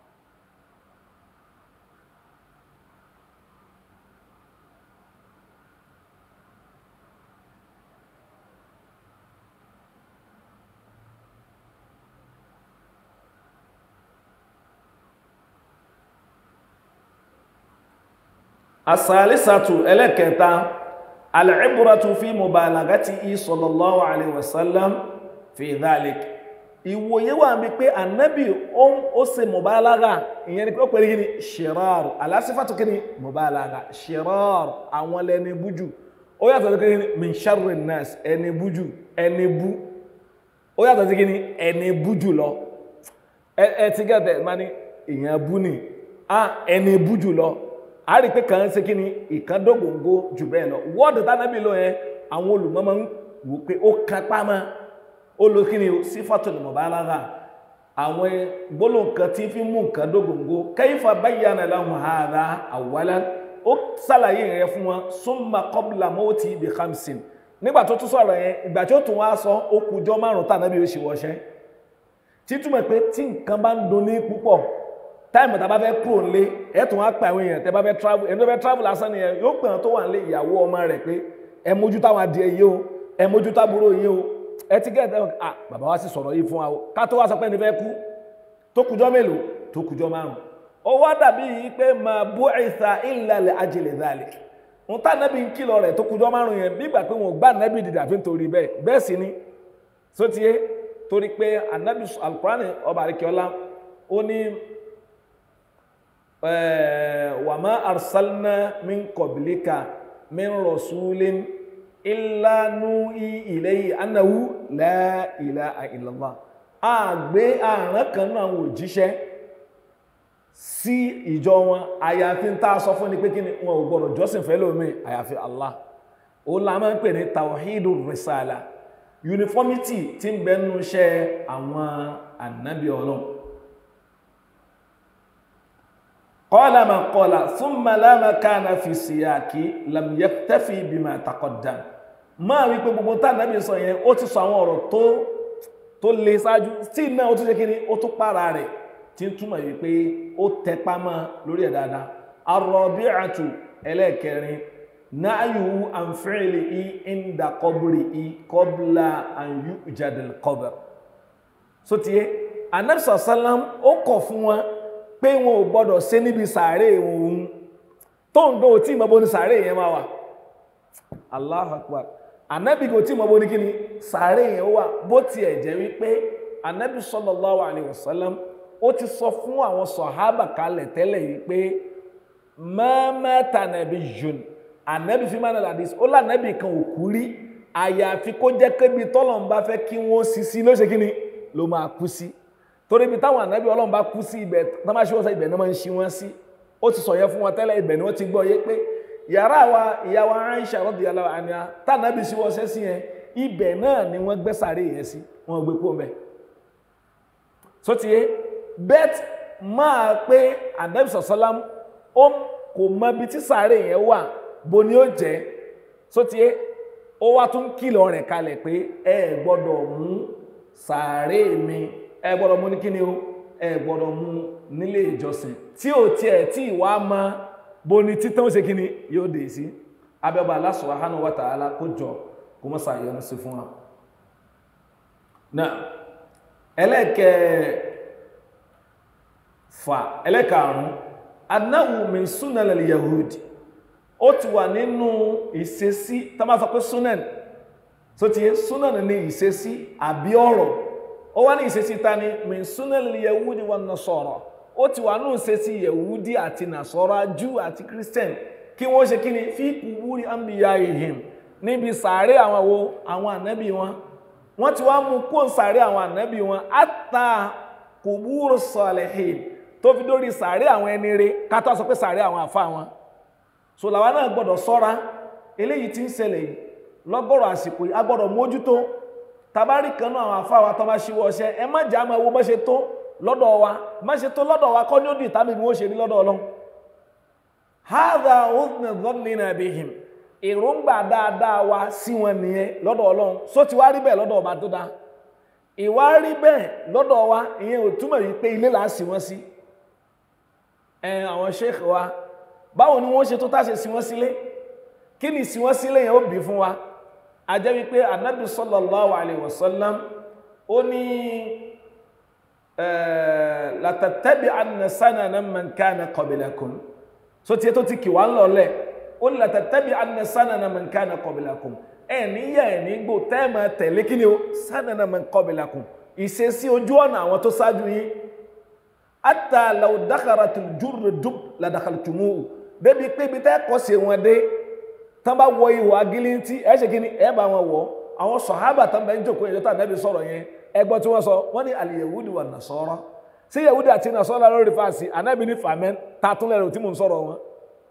asalisatu ẹlẹ́kẹta al'ibratu fi mubalagati sallallahu alaihi wasallam fi dhalik ìwòye wà bí pé annabi ó ṣe mubalaga ìyẹn ni pé ó pẹ̀lú gini shirar alásífàtò kí ni mubalaga shirar àwọn lẹni bújù ó yàtọ̀ sí kí ni min sharri nas ẹni bújù ẹni bú ó yàtọ̀ sí kí ni ẹni bújù lọ ẹ ti gẹ́gẹ́ ma ní ìyẹn bú ni a ẹni bújù lọ a rí pé kàn ṣe kí ni ìkan dógóńgó jù bẹ́ẹ̀ lọ wọ́ọ̀dù tánàbí ló yẹn àwọn olùmọ̀ máa ń wò pé ó kápá mọ́ ó lo kí ni sífàtul mubalagha àwọn gbólóhùn kan tí fi mú nǹkan dógóńgó kayfa bayyana lahum hadha awwalan ó sàlàyé rẹ̀ fún wọn summa qabla mawti bi khamsin nígbà tó tún sọ̀rọ̀ yẹn ìgbà tí ó tún wá sọ ó kùjọ́ márùn tá ànábì ó ṣe wọṣẹ́ títúmọ̀ pé tí nǹkan bá ń dun ní púpọ̀ táìmù tá a bá fẹ́ kúrò nílé ẹ̀ tún wá pa àwọn èèyàn tẹ́ bá fẹ́ travel ẹni tó fẹ́ travel lásán nìyẹn yóò pè wọn tó wà nílé ìyàwó ọmọ rẹ̀ pé ẹ mójú táwọn adìẹ yìí o ẹ mójú tábúrò yìí o ẹ ti gẹ́gẹ́ ẹ ah bàbá wa sì sọ̀rọ̀ yìí fún wa o ká tó wá sọ pé ẹni fẹ́ kú tó kùjọ́ mélòó tó kùjọ́ márùn ó wá dàbí yìí pé máa bú ìta ìlàlẹ̀ ajẹlẹ̀ dàlẹ̀ ń tá nẹ́bí ń kìlọ̀ rẹ̀ tó kùjọ́ márùn yẹn bí ìgbà pé wọn ò gbá nẹ́bí dìde àfi nítorí bẹ́ẹ̀ bẹ́ẹ̀ sì ni sótìyé torí pé anabi alukurani ọba àríkíọ́lá ó ní wàmà arsalna min kọ̀bìlíkà min rasulin illa nuhi ilayhi annahu la ilaha illallah àgbé àrán kan náà wò jíṣẹ́ sí ìjọ wọn àyàfi ń tá a sọ fún ni pé kí ni wọn ò gbọdọ̀ jọ́sìn fẹ́ lómi àyàfi Allah ó la máa ń pè ní tawhidu risala uniformity tí ń bẹnu iṣẹ́ àwọn ànábì ọlọ́run qala ma qala thumma la makana fi siyaki lam yaktafi bima taqaddam máa wí pé gbogbo tá ànábì sọ yẹn ó ti sọ àwọn ọ̀rọ̀ tó tó lè ṣáájú tí náà ó tún ṣe kí ni ó tún para rẹ̀ tí ń túmọ̀ yìí pé ó tẹpá mọ́ lórí ẹ̀ dáadáa ar-rabi'atu ẹlẹ́ẹ̀kẹrin náàyù àǹfẹ́ẹ̀lì i ìndà kọbùrì i kọbùlà àyù ìjàdìl kọbùr so ti yé anabisa salam ó kọ̀ fún wọn pé wọn ò gbọdọ̀ ṣe níbi sàárè òun tó ń gbọ́ tí ìmọ̀bọ ní sàárè yẹn máa wà Allahu Akbar anabi kò tí ìmọ̀bọ ní kí ni sàárè yẹn wà bó tiẹ̀ jẹ́ wípé anabi sallallahu alayhi wa sallam ó ti sọ fún àwọn sọ̀hábà kalẹ̀ tẹ́lẹ̀ yìí pé ma mata nabiyyun ànábì fi máa nàlàdí ó lànàbì kan ò kú rí àyàfi kó jẹ́ kébi tọ́lọ́n bá fẹ́ kí wọ́n sí sí ló ṣe kí ni ló máa kú sí torí ibi táwọn ànábì ọlọ́run bá kú sí ibẹ̀ tó máa ṣí wọ́n sọ ibẹ̀ náà máa ń ṣí wọ́n sí ó ti sọ yẹn fún wọn tẹ́lẹ̀ ibẹ̀ ni wọ́n ti gbọ́ yé pé yàrá wa ìyá wa Aisha radiyallahu anha tànàbì sí wọ́n ṣẹ́ sí yẹn ibẹ̀ náà ni wọ́n gbé sàárè yẹn sí wọ́n gbé kó mẹ́ so ti yé bẹ́ẹ̀ máa pé ànábì sọ̀sọ́lám ó kò mọ ibi tí sàárè yẹn wà bó ni ó jẹ́ sótíé ó wá tún kìlọ̀ rẹ̀ kalẹ̀ pé ẹ gbọ́dọ̀ mú sàárè mi ẹ gbọ́dọ̀ mú ní kíni o ẹ gbọ́dọ̀ mú nílé ìjọsìn tí ò tiẹ̀ tí ìwà mọ bó ni títàn ó ṣe kíni yóò dé sí abẹ́bà Allah subhanahu wa ta'ala kó jọ kó mọ́ sàyẹnu sí fún wa. náà ẹlẹ́kẹ̀ fà ẹlẹ́kàrún anáwó min sunan al-yahudi ó ti wà nínú ìṣesí tá máa sọ pé sunan tó ti yé sunan ní ìṣesí àbí ọ̀rọ̀ ó wá ní ìṣesí ta ni min sunan al-yahudi wan nasara ó ti wà nínú ìṣesí yahudi àti nasara jew àti christian kí wọ́n ṣe kí ni fi kuburi anbiya'ihim níbi sàárè àwọn wo àwọn ànábì wọn wọ́n ti wá mú kó sàárè àwọn ànábì wọn àtà kuburu salihin tó fi dórí sàárè àwọn ẹni rere ká tó sọ pé sàárè àwọn àfa wọn so làwa náà gbọ́dọ̀ ṣọ́ra eléyìí tí ń ṣẹlẹ̀ yìí lọ́gọ́rọ̀ àsìkò yìí a gbọ́dọ̀ mójútó tabari kan náà àwọn afáwa tó bá ṣíwọ́ ọṣẹ́ ẹ má jà máa wo bá ṣe tó lọ́dọ̀ wa má ṣe tó lọ́dọ̀ wa kọ́ ní ó dì tàbí bí wọ́n ṣe rí lọ́dọ̀ ọlọ́run hadha hudna dhannina bihim èròǹgbà dáadáa wa sí wọn nìyẹn lọ́dọ̀ ọlọ́run só ti wá rí bẹ́ẹ̀ lọ́dọ̀ ọba tó dá ìwà rí bẹ́ẹ̀ lọ́dọ̀ wa ìyẹn ò túmọ̀ yìí pé ilé là á sì wọ́n sí ẹ àwọn sheikh wa báwo ni wọ́n ṣe tó táṣe sí wọ́n sílé kí ni sí wọ́n sílé yẹn ó bí fún wa a jẹ́ wípé anabi sallallahu alayhi wa sallam ó ní latattabi anna sanana man kana qablakum so tiẹ̀ tó ti kì wá ń lọlẹ̀ ó ní latattabi anna sanana man kana qablakum ẹ̀ níyà ẹ̀ nígbò tẹ́ẹ̀mà tẹ̀lé kí ni ó sanana man qablakum ìṣesí ojú ọ̀nà àwọn tó ṣáájú yín hatta law dakharatul jurru dub la dakhaltumuhu débi pé ibi tẹ́ kọ́ sí wọn dé tán bá wọ ihò agilintí ẹ ṣe kíni ẹ bá wọn wọ àwọn sọ̀hábà tán bá ń jókòó yẹn tó ànábì sọ̀rọ̀ yẹn ẹgbọ́n tí wọ́n sọ wọ́n ní al-yahudi wà nasara sí yahudi àti nasara lórí fàásì ànábì ní fàmẹ́ ta tún lẹ́rù tí mò ń sọ̀rọ̀ wọn.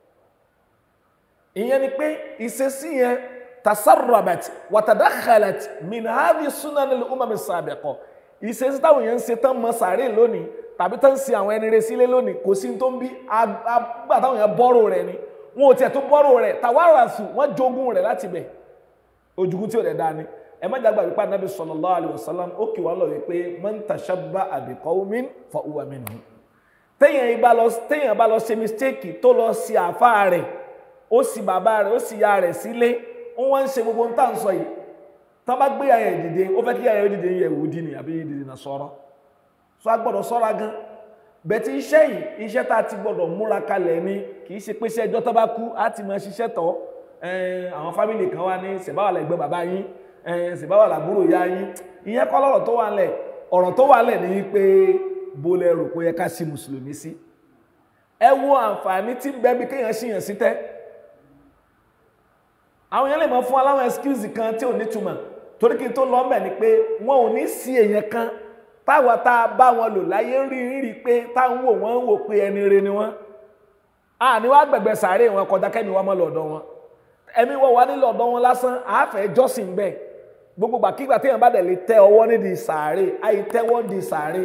ìyẹn ni pé ìṣesí yẹn tasarrabat wa tadakhalat min hadhi sunan al-umam as-sabiqa ìṣesí táwọn èèyàn ń ṣe tán mọ sàárè lónìí tàbí tán ń sin àwọn ẹni rẹ sílé lónìí kò sí tó ń bí agbá táwọn èèyàn bọ́rò rẹ̀ ni wọn ò tiẹ̀ tó bọ́rò rẹ̀ tàwáràsù wọ́n jogún rẹ̀ láti bẹ̀ ojúkú tí ò dẹ̀ dáa ni ẹ má dàgbà wípé anabi sallallahu alaihi wasallam ó kì wá lọ wípé man tashabbaha bi qawmin fa huwa minhum téèyàn bá lọ téèyàn bá lọ ṣe mistake tó lọ sí àáfàá rẹ̀ ó sì bàbá rẹ̀ ó sì ya rẹ̀ sílé wọ́n wá ń ṣe gbogbo nǹkan sọ yìí tá bá gbé ayẹ dìde ó fẹ́ kí ayẹ dìde yẹ wò di ni àbí dìde náà sọ̀rọ̀ so a gbọ́dọ̀ ṣọ́ra gan bẹ̀tí iṣẹ́ yìí iṣẹ́ tá a ti gbọ́dọ̀ múra kalẹ̀ ni kì í ṣe pé iṣẹ́ ẹjọ́ tó bá kú á ti máa ṣiṣẹ́ tọ́ àwọn fámìlì kan wá ní ṣèbáwà lẹ́gbẹ́ bàbá yín ṣèbáwà làbúrò ya yín ìyẹn kọ́ lọ́rọ̀ tó wà lẹ̀ ọ̀rọ̀ tó wà lẹ̀ ní pé bó lẹ rò pé yẹ ká sí mùsùlùmí sí ẹ wo àǹfààní tí bẹ́ẹ̀ bí kéèyàn ṣìyàn sí tẹ́ àwọn yẹn lè mọ fún aláwọn excuse kan tí ò ní túmọ̀ torí kí n tó lọ mẹ́ ni pé wọn ò ní sí èèyàn kan táwa tá a bá wọn lò láyé rí rí pé táwọn wò wọ́n wò pé ẹni re ni wọ́n a ní wàá gbẹ̀gbẹ̀ sàárè wọn kọjá kẹ́mi wọn mọ́ lọ́dọ̀ wọn ẹ̀mí wọn wà nílò ọ̀dọ̀ wọn lásán àáfẹ́ jọ́sìn bẹ́ẹ̀ gbogbo gbàkígbà téèyàn bá dẹ̀ lè tẹ ọwọ́ nídìí sàárè àìtẹ́wọ́ di sàárè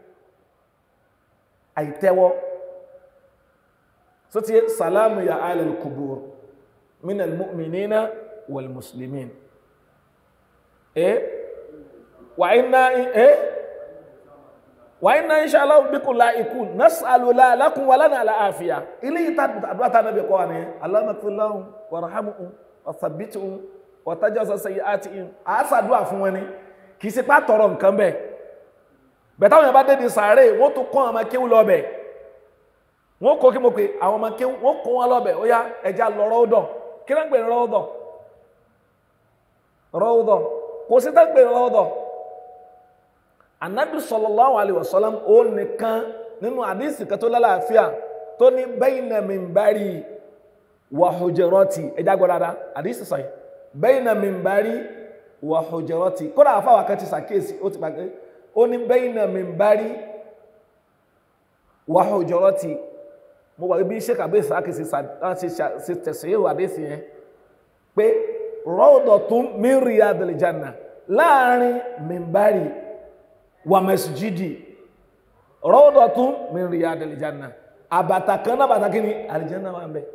àìtẹ́wọ́ sọ ti sàlámù ya alal kubur من المؤمنين والمسلمين ايه وإنا ايه وإنا إن شاء الله بكم لايكون نسأل لا لكم ولنا العافية إلي تدعو النبي قواني اللهم اغفر لهم وارحمهم وثبتهم وتجاوز سيئاتهم àásà dúà fún wọn ni kì í ṣe pé àtọrọ nǹkan bẹ́ẹ̀ bẹ́ẹ̀ táwọn yẹn bá dé di sàárè wọ́n tún kọ́ ọmọ kéwú lọ bẹ̀ wọ́n kó kí mo pè àwọn ọmọ kéwú wọ́n kó wọn lọ bẹ̀ ó yá ẹja lọ́rọ́ ó dọ̀ kí ló ń pè ní rọ́ọ̀dọ̀ rọ́ọ̀dọ̀ kò sí tó ń pè ní rọ́ọ̀dọ̀ anabi sallallahu alayhi wa sallam ó nìkan nínú àdísì kan tó lálàáfíà tó ní bayna minbari wa hujurati ẹjá gbọ́ dáadáa àdísì sọ yìí bayna minbari wa hujurati kódà àfáwà kan ti sàkíyèsí ó ti pàgẹ́ ó ní bayna minbari wa hujurati mo wà bí sheik abdul saki ṣe tẹ̀sí àdéhìí yẹn pé rawdatun min riyadil janna láàrin mimbari wa masjidi rawdatun min riyadil janna àbàtà kan náà bàtà kí ni àlìjánná wà ń bẹ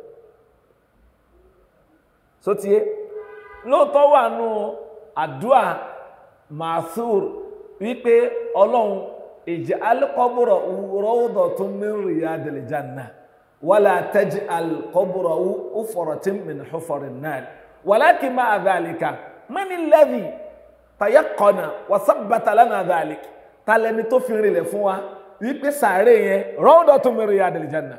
sotie lóòótọ́ wà nù àdúà màsúr wípé ọlọ́run ij'al qabra rawdatun min riyadil janna ولا تجعل قبره حفرة من حفر النار ولكن مع ذلك من الذي تيقن وثبت لنا ذلك talẹni tó fi rinlẹ̀ fún wa wípé sàárè yẹn rawdatun min riyadil janna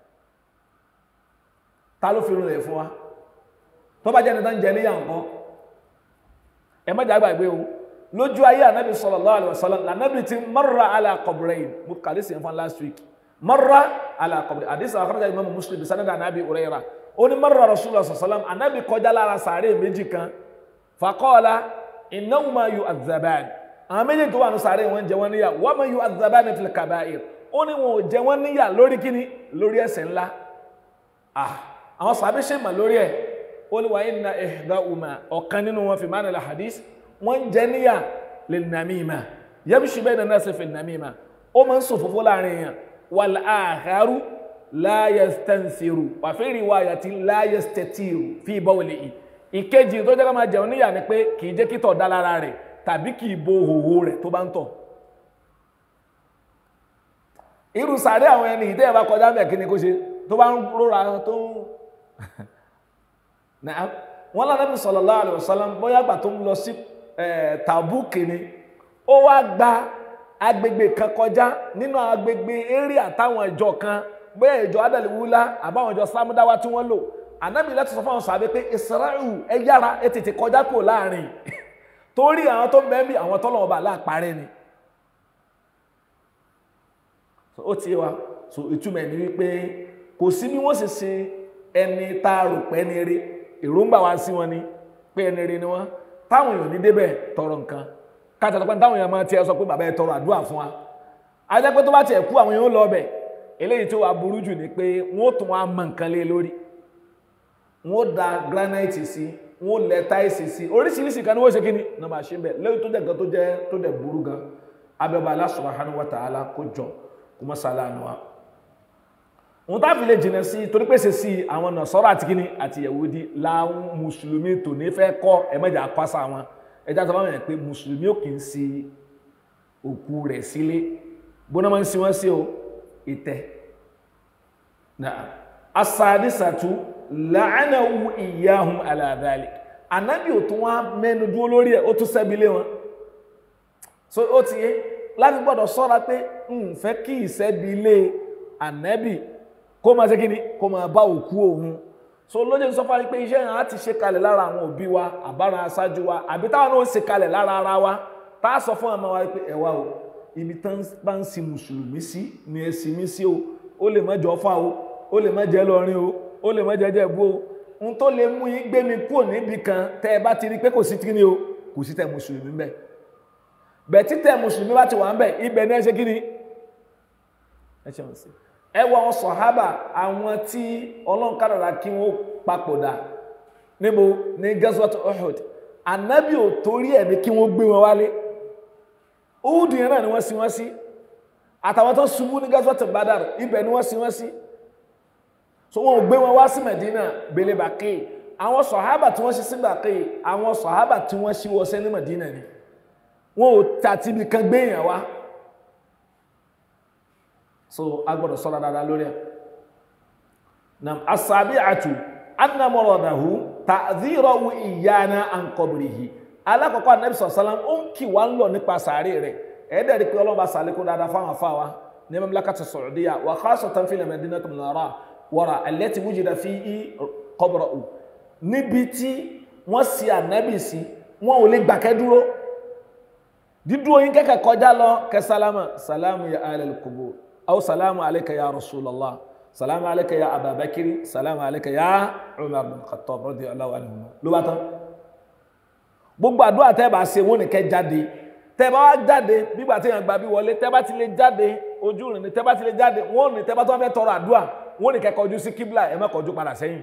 ta ló fi rinlẹ̀ fún wa tó bá jẹ́ ní tán jẹ níyà nǹkan ẹ má jà gbàgbé o lójú ayé ànábì sallallahu alaihi wasallam lànàbì ti marra ala qabrayn mo kàlí sí fún last week marra ala qabri hadith akhrajahu imam muslim bi sanad anabi urayra ó ní marra rasulullah sallam anabi kọjá lára sàárè méjì kan faqala innahuma yu'adhaban àwọn méjì tó wà ní sàárè wọn jẹ wọn níyà wa ma yu'adhaban fil kaba'ir ó ní wọn ò jẹ wọn níyà lórí kíni lórí ẹ̀ṣẹ̀ ńlá ah àwọn sàbí ṣe mà lórí ẹ̀ ó ní wa inna ihdahuma ọ̀kan nínú wọn fi ma'na al hadith wọn jẹ níyà lil namima yamshi bayna an-nas fi namima ó máa ń sòfófó láàrin yẹn والآخر لا يستنثر وفي رواية لا يستتير في بوله ìkejì tó jẹ́ ká máa jẹun níyà ni pé kì í jẹ́ kí tọ̀ dá lára rẹ̀ tàbí kì í bo hòhò rẹ̀ tó bá ń tọ̀ irú sàárẹ̀ àwọn ẹni ìdẹ́ ẹ̀bá kọjá mẹ́ kí ni kó ṣe tó bá ń rọra tó wọ́n lánàbí sallallahu alaihi wasallam bóyá gbà tó ń lọ sí Tàbúkì ni ó wá gba agbègbè kan kọjá nínú agbègbè eré àtàwọn ìjọ kan bóyá ìjọ adàlíwúlá àbáwọn ìjọ sámúdáwá tí wọ́n lò ànábì láti sọ fáwọn sàbẹ pé israel ẹ yára ẹ tètè kọjá kò láàrin torí àwọn tó mẹ́mí àwọn tọ́lọ́wọ́ bá láàparẹ́ ni ó ti wa so ìtumọ̀ ẹni wípé kò sí bí wọ́n sì ṣe ẹni tá a rò pé ẹni rí èròǹgbà wa sí wọn ni pé ẹni rí ni wọ́n táwọn èèyàn ní débẹ̀ tọrọ nǹkan káàtà tó pé táwọn èèyàn máa tiẹ̀ sọ pé bàbá ẹ tọrọ àdúrà fún wa ajá pé tó bá tiẹ̀ kú àwọn èèyàn lọ ọbẹ̀ eléyìí tó wà burú jù ni pé wọ́n tún wá mọ nǹkan lé lórí wọ́n da granite sí wọ́n lẹ táìsì sí oríṣiríṣi kan ní wọ́n ṣe kí ni náà máa ṣe bẹ́ẹ̀ lẹ́yìn tó jẹ́ nǹkan tó jẹ́ tó dẹ̀ burú gan abẹ́bà Allah subhanahu wa ta'ala kó jọ kó mọ́ sálánù wa òun tá fi lè jìnà sí torí pèsè sí àwọn Nasara àti kíní àti Yahudi láwọn mùsùlùmí tò ní fẹ́ kọ́ ẹ̀mẹ́jà pásá wọn ẹjá tó bá wọn pé mùsùlùmí ò kì í sí òkú rẹ̀ sílé bóná máa ń sin wọ́n sí o ìtẹ́ náà asadisatu la'anahu iyahum ala dhalik anabi ò tún wá mẹ́nu dúró lórí ẹ̀ ó tún sẹ́bi lé wọn so ó ti yé láti gbọ́dọ̀ sọ́ra pé n fẹ́ kí ìsẹ́bi lé anabi kó máa ṣe kíni kó máa bá òkú òun so lóye sọ fún wa pé iṣẹ́ yẹn á ti ṣe kalẹ̀ lára àwọn òbí wa àbára aṣáájú wa àbí táwọn náà ń ṣe kalẹ̀ lára ara wa tá a sọ fún ọmọ wa pé ẹ wá o ibi tán bá ń sin mùsùlùmí sí ni ẹ sin mí sí o ó lè má jọ fà o ó lè má jẹ lọrin o ó lè má jẹ jẹ bú o n tó lè mú yín gbé mi kúrò níbi kan tẹ ẹ bá ti rí pé kò sí kíni o kò sí tẹ mùsùlùmí bẹ bẹ́ẹ̀ tí tẹ mùsùlùmí bá ti wà ń bẹ ibẹ̀ ní ẹ ṣe kíni ẹ ṣe wọn sí ẹ wọ àwọn sọhábà àwọn tí Ọlọ́run kádàrá kí wọn papòdà níbo ní gazwat Uhud anabi ò torí ẹ̀ ní kí wọ́n gbé wọn wálé Uhud yẹn náà ni wọ́n sin wọ́n sí àtàwọn tó ṣubú ní gazwat Badar ibẹ̀ ni wọ́n sin wọ́n sí so wọn ò gbé wọn wá sí Medina bèlè bàkè àwọn sọ̀hábà tí wọ́n ṣe sí bàkè àwọn sọ̀hábà tí wọ́n ṣe wọ́sẹ́ ní Medina ni wọn ò tàti ibi kan gbé yẹn wá so a gbọ́dọ̀ sọ́ra dáadáa lórí ẹ̀ nam asabi atu anna mọ̀rọ̀dàhù tàzírọ̀wù ìyáná àǹkọ̀bìrìhì alákọ̀ọ́kọ́ anabi sọ̀sálàm ó ń kì wá ń lọ nípa sàárè rẹ̀ ẹ̀ẹ́dẹ̀ẹ́dì pé ọlọ́ba sàlékún dáadáa fáwọn afáwa ní mamlakati Saudiya wà khasatan fil madinati munawwara wọ́ra allati wujida fi í qabra'u níbi tí wọ́n sì ànábì sí wọ́n ò lè gbàkẹ́ dúró dídúró yín kẹ́kẹ́ kọjá lọ kẹ́ sálámà sálámù ya alal qubur aw sálámù alayka ya rasulallah sálámù alayka ya ababakiri sálámù alayka ya umar bin khattab radiyallahu anhu ló bá tán gbogbo àdúrà tẹ́ bá ṣe wọ́n ní kẹ́ jáde tẹ́ bá wá jáde bígbà tí yàn gba bí wọlé tẹ́ bá ti lè jáde ojú rìn ní tẹ́ bá ti lè jáde wọ́n ní tẹ́ bá tó wá fẹ́ tọrọ àdúrà wọ́n ní kẹ́ kọjú sí kíbla ẹ má kọjú padà sẹ́yìn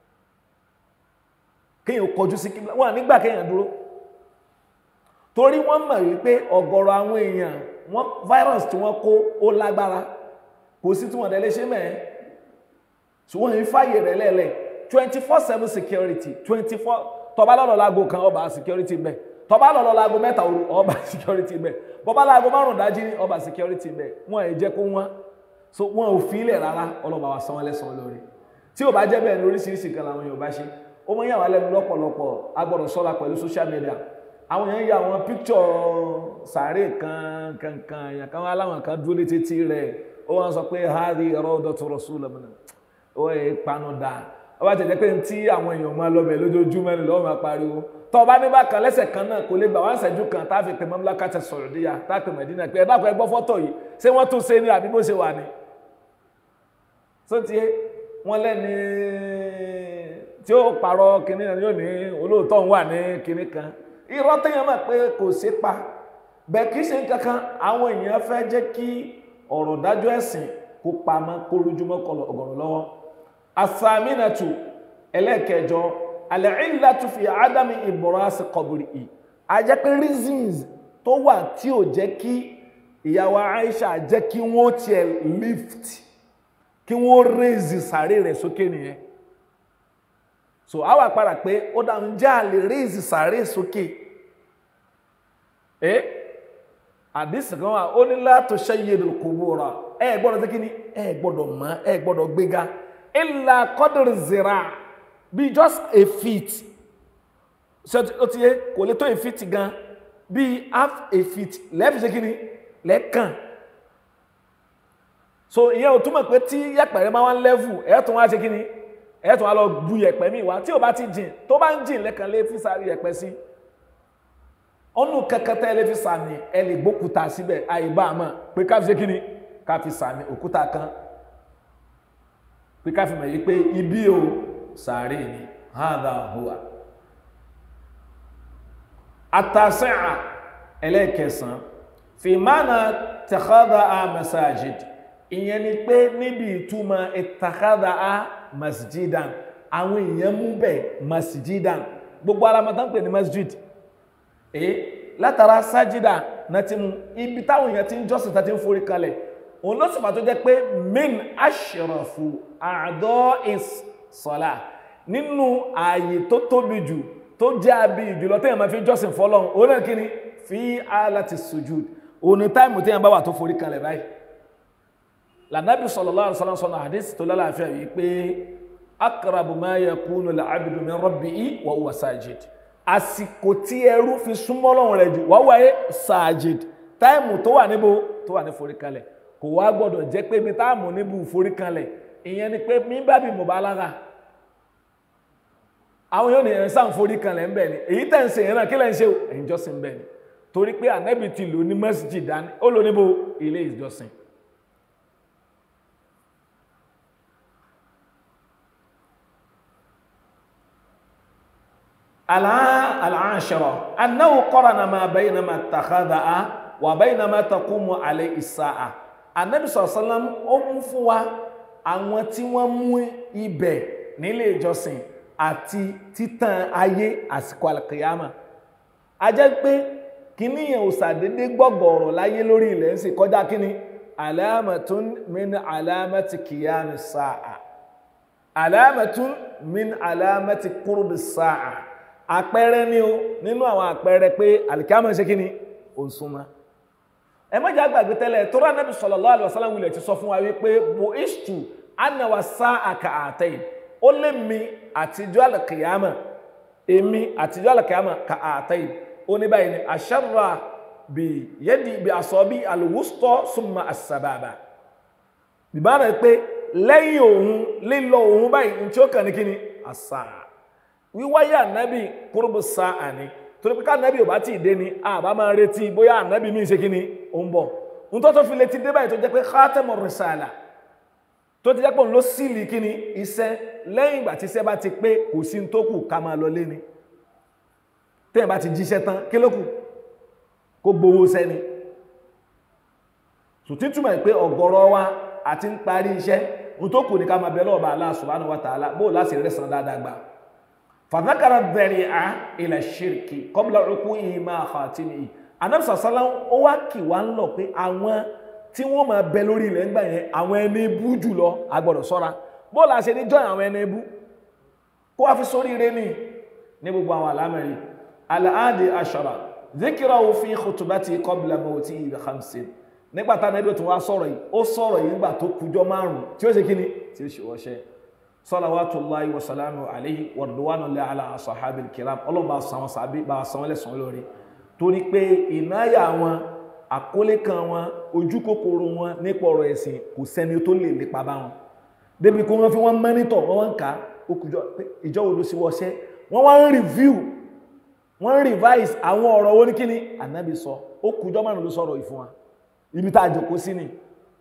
kéèyàn kọjú sí kíbla wọ́n nígbà kéèyàn dúró torí wọ́n mọ̀ wípé ọ̀gọ̀rọ̀ àwọn èèyàn wọ́n virus tí wọ́n kó ó lágbára kò sí tí wọ́n dẹ̀ lè ṣe mẹ́ẹ̀ ṣùgbọ́n yìí fàyè rẹ̀ lẹ́lẹ̀ twenty four seven security twenty four tọba lọ́lọ́ láago kan ọba security bẹ́ẹ̀ tọba lọ́lọ́ láago mẹ́ta òru ọba security bẹ́ẹ̀ bọ́bá láago márùn-ún dájí ọba security bẹ́ẹ̀ wọ́n ẹ̀ jẹ́ kó wọ́n so wọn ò fi ilẹ̀ rárá ọlọ́ba wa san wọ́n lẹ́san lórí tí ò bá jẹ́ bẹ́ẹ̀ ní oríṣiríṣi kan làwọn Yorùbá ṣe ó mọ yàwá lẹ́nu lọ́pọ̀lọpọ̀ a gbọ́dọ̀ ṣọ́ra pẹ̀lú social media àwọn èèyàn ya àwọn píkṣọ̀ sàárè kan kankan èèyàn kan aláwọn kan dúró létí tí rẹ̀ ó wọ́n sọ pé hadi rawdatu rasulillah ó yẹ panu dà ó bá tẹ̀lé pé tí àwọn èèyàn máa lọ bẹ̀ lójoojúmọ́ ni lọ́wọ́ máa pariwo tọ́ bá ní bákan lẹ́sẹ̀ kan náà kò lè gbà wá ń ṣẹ́jú kan tá a fi pè mamlakati Saudiya tá a pè Mẹ́dínà pé ẹ dákun ẹ gbọ́ fọ́tò yìí ṣé wọ́n tún ṣe ní àbí bó ṣe wà ní so ti wọ́n lẹ́ni tí ó parọ́ kinní náà yóò ní olóòótọ́ wà ní kinní kan irọ́ téèyàn mọ̀ pé kò sí pa bẹ́ẹ̀ kì í ṣe kankan àwọn èèyàn fẹ́ jẹ́ kí ọ̀rọ̀ dájọ́ ẹ̀sìn kó pamọ́ kó lójúmọ́ kọlọ̀ ọ̀gọ̀rọ̀ lọ́wọ́ asaminatu ẹlẹ́ẹ̀kẹjọ al-illatu fi ádámì ìbọ̀rọ̀sì kọ̀bùrì ì a jẹ́ pé reasons tó wà tí ò jẹ́ kí ìyàwó Aisha jẹ́ kí wọ́n tiẹ̀ lift kí wọ́n raise sàárè rẹ̀ sókè nìyẹn so a wà padà pé ó dáhùn jẹ́ àlè raise sàárè sókè ẹ́ àdísì kan wà ó ní látò shayyidul qubura ẹ gbọ́dọ̀ tí kí ni ẹ gbọ́dọ̀ mọ́ ẹ gbọ́dọ̀ gbéga illa qadr zira bí just a feet ṣe ó ti yé kò lè tó a feet gan bí half a feet lẹ́ẹ̀fì ṣe kí ni lẹ́ẹ̀kan so ìyẹn ò túmọ̀ pé tí yẹ̀pẹ̀rẹ̀ máa wá ń lẹ́fù ẹ̀ tún wá ṣe kí ni ẹ̀ tún wá lọ bu yẹ̀pẹ̀ mi wá tí ò bá ti jìn tó bá ń jìn lẹ́kan lé fi sáré yẹ̀pẹ̀ sí ọ̀nù kẹkẹtẹ lè fi sàmì ẹ lè gbókúta síbẹ̀ àìbá àmọ́ pé ká fi ṣe kí ni ká fi sàmì òkúta kan pé ká fi mọ̀ yí pé ibi o sàárè ni hadha huwa àtàsẹ́à ẹlẹ́ẹ̀kẹsàn fi mánà tẹ̀kọ́dà á masajid ìyẹn ni pé níbi ìtumọ̀ ìtàkádà á masjidan àwọn èèyàn mú bẹ̀ masjidan gbogbo alamọ̀tá ń pè ní masjid eh látara sájídà náà ti mú ibi táwọn èèyàn ti ń jọ́sìn tá ti ń forí kalẹ̀ òun ló sì fà tó jẹ́ pé min ashrafu àádọ́ ìsọ̀lá nínú ààyè tó tóbi jù tó jẹ́ àbí ìjùlọ téèyàn máa fi jọ́sìn fọ́lọ́run òun náà kí ni fi alati sujud òun ni táìmù téèyàn bá wà tó forí kalẹ̀ báyìí lànàbí sallallahu alaihi wasallam sọ̀nà àdísì tó lálàáfíà yìí pé aqrabu ma yakunu al-abdu min rabbihi wa huwa sajid àsìkò tí ẹrú fi súnmọ́ Ọlọ́run rẹ̀ jù wá wáyé sajid táìmù tó wà níbo tó wà ní foríkalẹ̀ kò wá gbọ́dọ̀ jẹ́ pé mi táàmù níbo foríkalẹ̀ ìyẹn ni pé mi bá bí mubalagha àwọn yóò ní ẹ̀ sáà ń foríkalẹ̀ ń bẹ̀ ni èyí tẹ̀ ń ṣe yẹn náà kí lẹ́ ń ṣe ẹ̀yìn jọ́sìn ń bẹ̀ ni torí pé ànábì ti lò ní masjid dání ó lò níbo ilé ìjọsìn العاشرة أنه قرن ما بين ما اتخذها وبين ما تقوم عليه الساعة النبي صلى الله عليه وسلم ó mú fún wa àwọn tí wọ́n mú ibẹ̀ nílé ìjọsìn àti títàn ayé àsìkò alkiyama a jẹ́ pé kíní yẹn ò sàdédé gbọ́gọ̀ọ̀rọ̀ láyé lórí ilẹ̀ ń sì kọjá kíní alamatun min alamati kiyami sa'a alamatun min alamati qurbi sa'a àpẹẹrẹ ni o nínú àwọn àpẹẹrẹ pé àlìkámọ̀ ṣe kí ni ò ń súnmọ́ ẹ má jẹ́ àgbàgbé tẹ́lẹ̀ tó rà Nábì sallallahu alaihi wasallam wulẹ̀ ti sọ fún wa wípé bo ishtu anáwà sá àkà àtẹ́yìn ó lé mi àtijọ́ àlìkìyàmọ̀ èmi àtijọ́ àlìkìyàmọ̀ kà àtẹ́yìn ó ní báyìí ni àṣàrà bí yẹ́dì bí àsọ bí àlùwùsọ̀ súnmọ́ àṣàbàbà ìbára pé lẹ́yìn òun lílọ òun báyìí ní tí ó kàn ní kí ni àṣà wíwáyé ànábì kúrúbù sáà ni torí pé káànábì ò bá tí ì dé ni àbá máa retí bóyá ànábì míì ṣe kí ni ó ń bọ̀ ń tó tó fi létí dé báyìí tó jẹ́ pé khatamu risala tó ti jẹ́ pé òun ló sílì kí ni iṣẹ́ lẹ́yìn ìgbà tí iṣẹ́ bá ti pé kò sí tó kù ká máa lọ lé ni téèyàn bá ti jíṣẹ́ tán kí ló kù kó gbowó sẹ́ni sùtí túmọ̀ pé ọ̀gọ̀rọ̀ wa àti ń parí iṣẹ́ ń tó kù ní ká máa bẹ lọ́ọ̀bà Allah subhanahu wa ta'ala bó láti rẹ̀sán dáadáa gbà fàdákàrà bẹ̀rẹ̀ à ilẹ̀ ṣírkì kọ́bílá òkú ìmá àkàtìmì yìí anamsa sálá ó wá kì wá ń lọ pé àwọn tí wọ́n máa bẹ lórí ilẹ̀ ńgbà yẹn àwọn ẹni ibú jùlọ agbọ́dọ̀ sọ́ra bóòlù àṣẹ ní jọ́ àwọn ẹni ibú kó wá fi sórí ire ní ní gbogbo àwọn àlámẹ̀rí aláàdì aṣọ́ra zikira òfin khutubati kọ́bílá mọ́tì ìbí hamsin nígbà tá nẹ́bí tó wá sọ̀rọ̀ yìí ó sọ̀rọ̀ yìí nígbà tó kújọ́ márùn-ún tí ó ṣe kíni tí ó ṣe wọ́ṣẹ́ salawatullahi wa salamu alayhi wa ridwanullahi ala ashabil kiram ọlọ́run bá san wọn sàbí bá san wọn lẹ́sàn lórí torí pé ìnáyà wọn àkólé kan wọn ojú kòkòrò wọn nípa ọ̀rọ̀ ẹ̀sìn kò sẹ́ni tó lè lépa bá wọn débi kó wọ́n fi wọ́n mẹ́nítọ̀ wọ́n wọ́n ń kà ó kùjọ pé ìjọ wo ló sì wọ́ṣẹ́ wọ́n wá ń review wọ́n ń revise àwọn ọ̀rọ̀ wọn ní kíni ànábì sọ ó kùjọ márùn ló sọ̀rọ̀ ìfún wa ibi tá a jòkó sí ni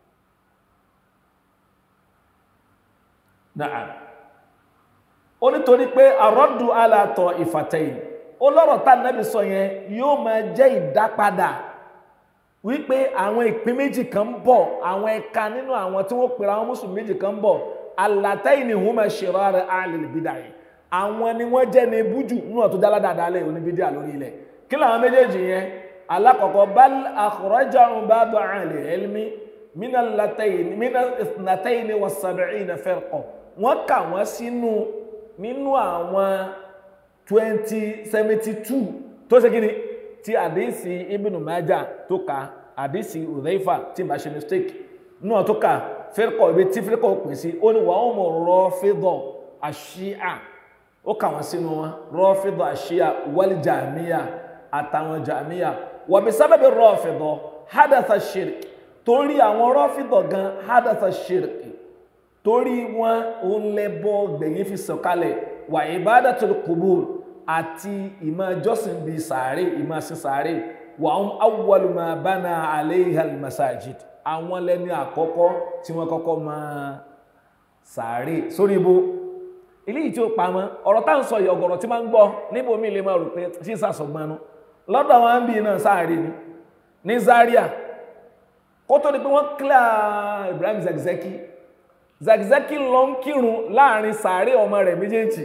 náà ó nítorí pé àrọ́dù alàtọ̀ ìfàtẹ̀yìn ó lọ́rọ̀ tá nẹ́bí sọ yẹn yóò máa jẹ́ ìdápadà wípé àwọn ìpín méjì kan ń bọ̀ àwọn ẹ̀ka nínú àwọn tí wọ́n pèrè àwọn mùsùlùmí méjì kan ń bọ̀ alàtẹ̀yìn ni wọ́n máa ṣe rárẹ̀ alìlìbídà yìí àwọn ni wọ́n jẹ́ ní ibújù nínú ọ̀tún dáadáa lẹ̀ oníbídà lórí ilẹ̀ kí làwọn méjèèjì yẹn alákọ̀ọ́kọ́ bal akhrajahum ba'du ahli ilmi mina latayni mina ithnatayni wa sab'ina firqa wọ́n kà wọ́n sínú nínú àwọn twenty seventy two tó ṣe kíni tí àdéhìsí Ibn Majah tó ka àdéhìsí Udhaifa tí n bá ṣe mistake náà tó ka firqa ibi tí firqa pè sí ó ní wàá mọ̀ Rafida àṣìá ó kà wọ́n sínú wọn Rafida àṣìá wal Jahmiya àtàwọn Jahmiya wa bi sababi Rafida hadatha shirk torí àwọn Rafida gan hadatha shirk torí wọn òun lẹ́bọ gbẹ̀yìn fi sọ̀kalẹ̀ wà ibadatul qubur àti ìmọ̀ jọ́sìn bíi sàárè ìmọ̀ sí sàárè wà ń awwalu ma bana alayha al-masajid àwọn lẹ́ni àkọ́kọ́ tí wọ́n kọ́kọ́ máa sàárè sórí ibo ilé yìí tí ó pamọ́ ọ̀rọ̀ tá à ń sọ yìí ọ̀gọ̀rọ̀ tí máa ń gbọ́ níbo mi lè máa rò pé ṣí sàṣọgbọnú lọ́dọ̀ wọn bí náà sàárè ni ní Zaria kó tó di pé wọ́n kílà Ibrahim Zakzaki Zakzaki lọ ń kírun láàrin sàárè ọmọ rẹ̀ méjèèjì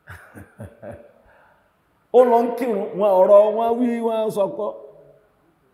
ó lọ ń kírun wọn ọ̀rọ̀ wọn wí wọn sọkọ́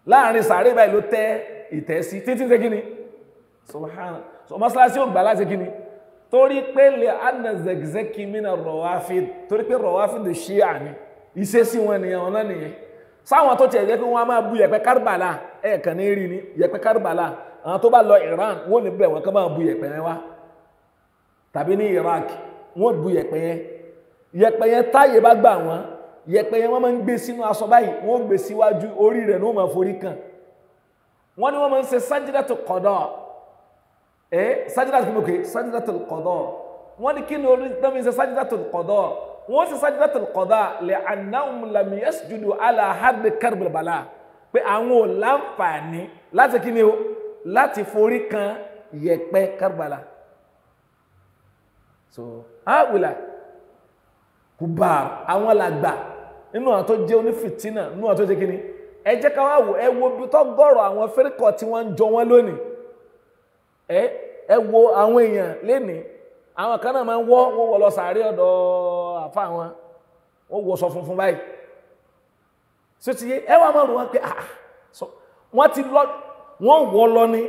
láàrin sàárè báyìí ló tẹ́ ìtẹ́ sí títí ṣe kíni subhana so mọ́sálásí ò gbà láti kíni torí pé lè anna zẹgzẹkì mina rọwáfíd torí pé rọwáfíd ṣí àní ìṣesí wọn nìyẹn wọn náà nìyẹn sáwọn tó tiẹ̀ jẹ́ pé wọ́n á máa bu yẹ̀pẹ̀ kárìbàlà ẹ̀ kàn ní rí ni yẹ̀pẹ̀ kárìbàlà àwọn tó bá lọ Iran wọ́n ní bẹ̀ wọ́n kàn máa bu yẹ̀pẹ̀ yẹn wá tàbí ní Iraq wọ́n bu yẹ̀pẹ̀ yẹn yẹ̀pẹ̀ yẹn táyé bá gbà wọ́n yẹ̀pẹ̀ yẹn wọ́n máa ń gbé sínú aṣọ báyìí wọ́n gbé síwájú orí rẹ̀ ní wọ́n máa forí kàn wọ́n ní wọ́n máa ń ṣe sájídàtò kọ̀dọ̀ ẹ́ sájídàtò kí mo kè sájídàtò kọ̀dọ̀ wọ́n ní kí ni orí tó ń ṣe sájídàtò kọ̀dọ̀ wọ́n ṣe sájídàtò kọ̀dọ̀ lè annahum lam yasjudu ala haddi karbal bala pé àwọn ò láǹfààní láti kí ni o láti forí kan yẹ̀pẹ̀ karbala so àwìlà kùbàr àwọn làgbà nínú àwọn tó jẹ́ onífìtínà nínú àwọn tó jẹ́ kíni ẹ jẹ́ ká wá wò ẹ wo bí tó gọ̀rọ̀ àwọn fẹ́ríkọ̀ tí wọ́n ń jọ wọ́n lónìí ẹ ẹ wo àwọn èèyàn lénìí àwọn kan náà máa ń wọ́ wọ́n wọ̀ lọ sàárè ọ̀dọ̀ àfa wọn wọ́n wọ̀ sọ funfun báyìí so ti yé ẹ wá máa rò wọn pé ah so wọ́n ti lọ wọ́n wọ̀ lọ ní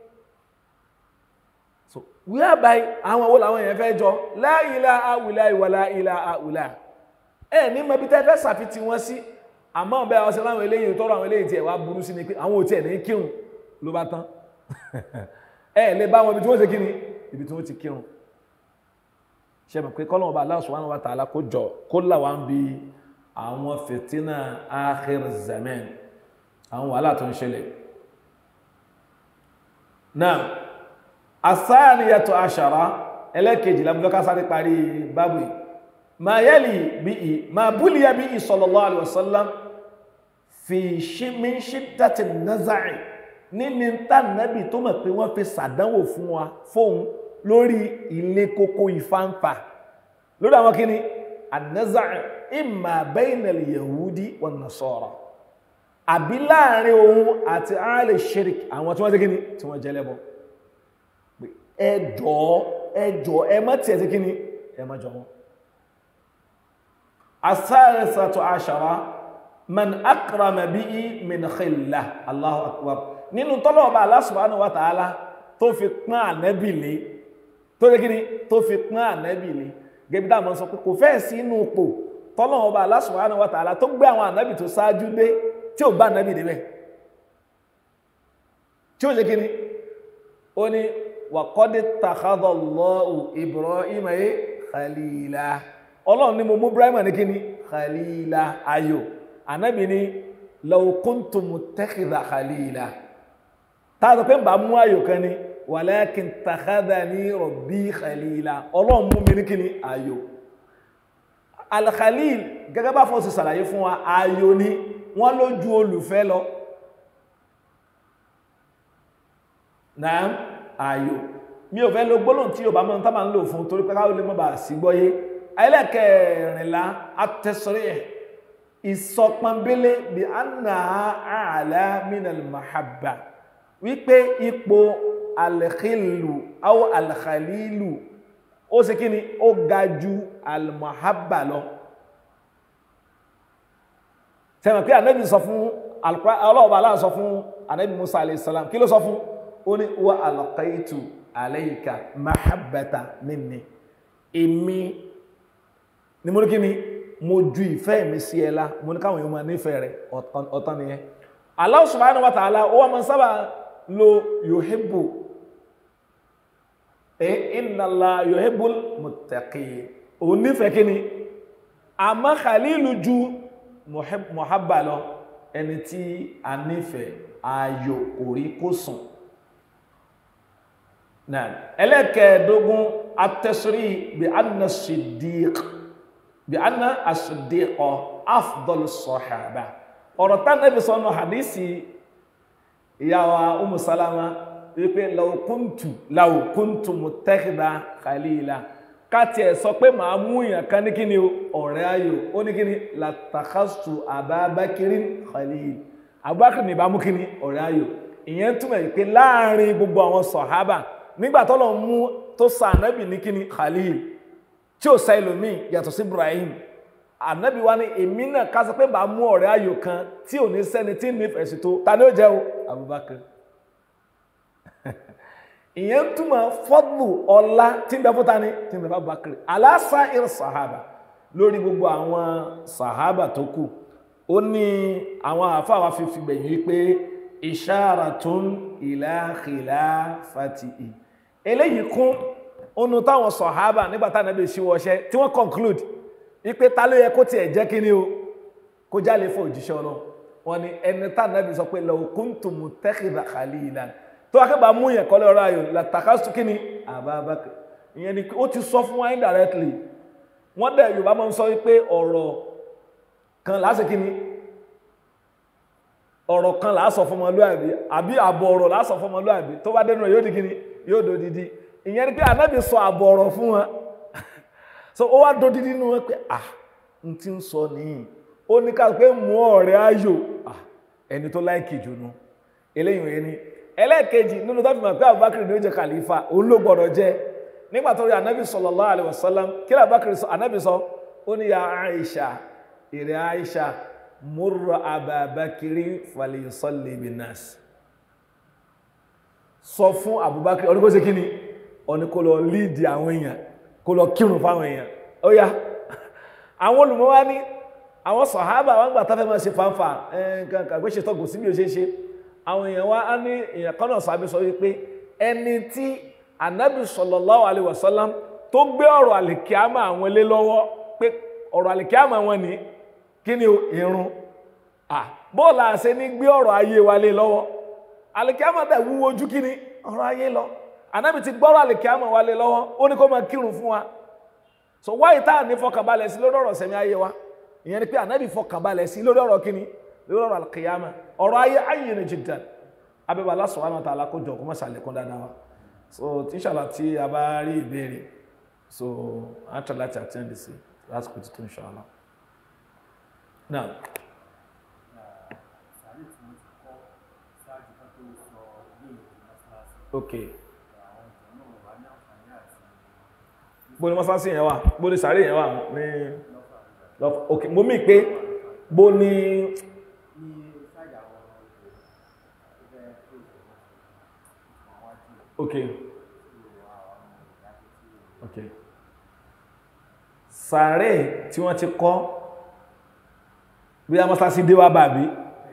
so whereby àwọn wo làwọn èèyàn fẹ́ jọ la ilaha illa wa la ilaha illa ẹ ní mọbi tẹ́ fẹ́ ṣàfitì wọn sí àmọ́ ọ̀bẹ ọ̀sẹ̀ láwọn eléyìí tọrọ àwọn eléyìí tiẹ̀ wá burú sí ni pé àwọn ò tiẹ̀ ní kírun ló bá tán ẹ lè bá wọn ibi tí wọ́n ṣe kí ni ibi tí wọ́n ti kírun ṣe mọ̀ pé kọ́lọ́mù ọba Allah subhanahu wa ta'ala kó jọ kó là wá ń bi àwọn fìtínà akhir zaman àwọn wàhálà tó ń ṣẹlẹ̀ náà asáàníyàtò àṣàrá ẹlẹ́kejì lábúlọ́ká sáré parí bábù yìí ma yẹ́lì bí i ma búlíyà bí i sallallahu alaihi wasallam fi min shiddati naza'i nínú tánàbì tó mọ̀ pé wọ́n fi sàdánwò fún wa fóun lórí ilé kókó ìfáǹfà lórí àwọn kíni an-naza'i imma bayna al-yahudi wan-nasara àbí láàrin òun àti àálẹ̀ shirk àwọn tí wọ́n jẹ́ kíni tí wọ́n jẹ́lẹ́bọ̀ ẹjọ́ ẹjọ́ ẹ má tí ẹ̀ sí kíni ẹ má jọ wọn asáàrẹsàtò àṣàrá man akrama bihi min khillah Allahu akbar nínú tọ́lọ̀ ọba Allah subhanahu wa ta'ala tó fi pán ànẹ́bì lé tó jẹ́ kíni tó fi pán ànẹ́bì lé gẹ́bí dáàmọ́ sọ pé kò fẹ́ sí inú pò tọ́lọ̀ ọba Allah subhanahu wa ta'ala tó gbé àwọn ànẹ́bì tó ṣáájú dé tí ò bá ànẹ́bì débẹ̀ tí ó jẹ́ kíni ó ní wàkọ́dé takadọ̀lọ́wù Ibrahim ayé khalila ọlọ́run ní mo mú Ibrahim ní kíni khalila ayò anábì ní law kuntu muttakhidha khalila táàtò pé ń bá mú ayò kan ní walakin takhadhani rabbi khalila ọlọ́run mú mi ní kíni ayò alkhalil gẹ́gẹ́ bá fọ́ sí sàlàyé fún wa ayò ni wọ́n lójú olùfẹ́ lọ náà ayò mi ò fẹ́ lo gbólóhùn tí Yorùbá mọ́ tá máa ń lò fún torí pé káwọn lè mọ́ bá sí gbọ́yé ẹlẹ́kẹ̀ẹ́rìnlá atẹ́sọ́rẹ́ ìsọpọnbélé bí anna àlá minal mahabba wípé ipò alkhilu aw alkhalilu ó sì kí ni ó ga ju almahabba lọ sẹ́wọ̀n pé ànábì sọ fún ọlọ́ọ̀bà aláà sọ fún ànábì Musa alayhi salam kí ló sọ fún ó ní wa alqaitu alayka mahabbata minni èmi ni mo ní kí ni mo ju ìfẹ́ mi sí ẹ lá mo ní káwọn èèyàn máa nífẹ̀ẹ́ rẹ̀ ọ̀tán nìyẹn Allah subhanahu wa ta'ala ó wà máa sábà lo yuhibbu ẹ inna Allah yuhibbul muttaqin òun nífẹ̀ẹ́ kí ni àmọ́ khalilu ju muhabba lọ ẹni tí a nífẹ̀ẹ́ ayò orí kó sùn náà ẹlẹ́kẹ̀ẹ́dógún atẹ́sírí bí anna siddiq bí anna as-siddiqa afdal sahaba ọ̀rọ̀ tá nẹ́bí sọ́nà hadisi ìyàwó umu salama wípé law kuntu law kuntu muttakhidha khalila káti ẹ̀ sọ pé màá mú ìyàn kan ní kíni ọ̀rẹ́ ayò ó ní kíni latakhastu ababakirin khalil abubakar ní bá mú kíni ọ̀rẹ́ ayò ìyẹn túmọ̀ yìí pé láàrin gbogbo àwọn sọ̀hábà nígbà tọ́lọ̀ mú tó sa ànábì ní kíni khalil tí ó sa ẹlòmíì yàtọ̀ sí ibrahim ànábì wa ní èmi náà ká sọ pé bá mú ọ̀rẹ́ ayò kan tí ò ní sẹ́ni tí ń nífẹ̀ẹ́ sí tó ta ni ó jẹ́ o Abubakar ìyẹn túmọ̀ fọ́dù ọlá tí ń bẹ fún ta ni tí ń bẹ fún Abubakar aláṣà ìr sàhábà lórí gbogbo àwọn sàhábà tó kù ó ní àwọn àfáà wa fi fìgbẹ̀yìn wípé isharatun ila khilafatihi eléyìí kún onu táwọn sàhábà nígbà tá ànábì ṣíwọ́ṣẹ́ tí wọ́n conclude wípé ta ló yẹ kó tiẹ̀ jẹ́ kí ni o kó jálè fún òjíṣẹ́ ọlọ́run wọn ni ẹni tá ànábì sọ pé law kuntu muttakhidha khalilan tó wá kébà mú yẹn kọ́lé ọ̀rọ̀ ayò làtàkásù kí ni Abubakar ìyẹn ni ó ti sọ fún wa indirectly wọ́n dẹ̀ Yorùbá máa ń sọ wípé ọ̀rọ̀ kan láṣẹ kí ni ọ̀rọ̀ kan láṣọ fún ọmọlúàbí àbí àbọ̀ ọ̀rọ̀ láṣọ fún ọmọlúàbí tó bá dénú rẹ̀ yóò di kí ni yóò do didi ìyẹn ni pé ànábì sọ àbọ̀ ọ̀rọ̀ fún wọn so ó wá do didi nínú wọn pé ah n ti ń sọ nìyí ó ní ká pé mú ọ̀rẹ́ ayò ah ẹni tó láìkì jù nu eléyìí yẹn ni ẹlẹ́ẹ̀kejì nínú tó fi mọ̀ pé Abubakar ní ó jẹ kàlífà òun ló gbọ́dọ̀ jẹ nígbà tó rí ànábì sallallahu alaihi wasallam kí ló Abubakar sọ ànábì sọ ó ní ya Aisha ìrẹ̀ Aisha múrò Abubakar falyusalli binnas sọ fún Abubakar ọdún kó ṣe kí ni ọ̀ní kó lọ líìdì àwọn èèyàn kó lọ kírun fáwọn èèyàn ó yá àwọn olùmọ̀ wá ní àwọn sàhábà wọn gbà tá fẹ́ máa ṣe fanfa nǹkan kàgbé ṣe tọ́gùn sí bí ó ṣe ṣe àwọn èèyàn wá á ní èèyàn kan náà sábẹ́ sọ wípé ẹni tí anabi sallallahu alaihi wasallam tó gbé ọ̀rọ̀ àlìkíámà àwọn ilé lọ́wọ́ pé ọ̀rọ̀ àlìkíámà wọn ní kí ni irun bóòlù àṣẹ ní gbé ọ̀rọ̀ ayé wa lé lọ́wọ́ àlìkíámà dẹ̀ wúwo ojú kí ni ọ̀rọ̀ ayé lọ anabi ti gbọ́rọ̀ àlìkíámà wa lé lọ́wọ́ ó ní kó máa kírun fún wa so wáyé tá à ní fọkànbalẹ̀ sí lórí ọ̀rọ̀ sẹ̀mí ayé wa ìyẹn ni pé anabi fọkànbalẹ̀ sí lórí ọ̀rọ̀ kí ni lórí ọ̀rọ̀ alkiyama ọ̀rọ̀ ayé ayé ni jiddan abẹ́bà Allah subhanahu wa ta'ala kó jọ kó má ṣàlékún dáadáa wa so tíṣàlá tí a bá rí ìbéèrè so a try láti attend sí lásìkò títún inshallah now ok bó ni mọ́sánsí yẹn wà bó ni sàárè yẹn wà ní ok mo mí pé bó ni ok ok sàárè tí wọ́n ti kọ́ bí a mọ́sá sí déwà bàbí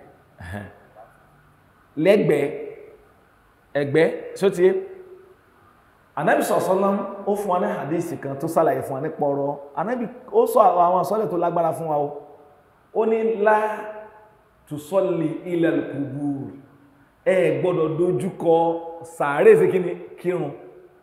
lẹ́gbẹ̀ẹ́ ẹgbẹ́ sóti anábì sọ̀sọ́lám ó fún wa ní hadisi kan tó sàlàyé fún wa ní pọ̀rọ̀ anábì ó sọ àwọn àsọ́lẹ̀ tó lágbára fún wa o ó ní lá tùsọ́lì ilal kubur ẹ gbọ́dọ̀ dojúkọ sàárè sí kíni kírun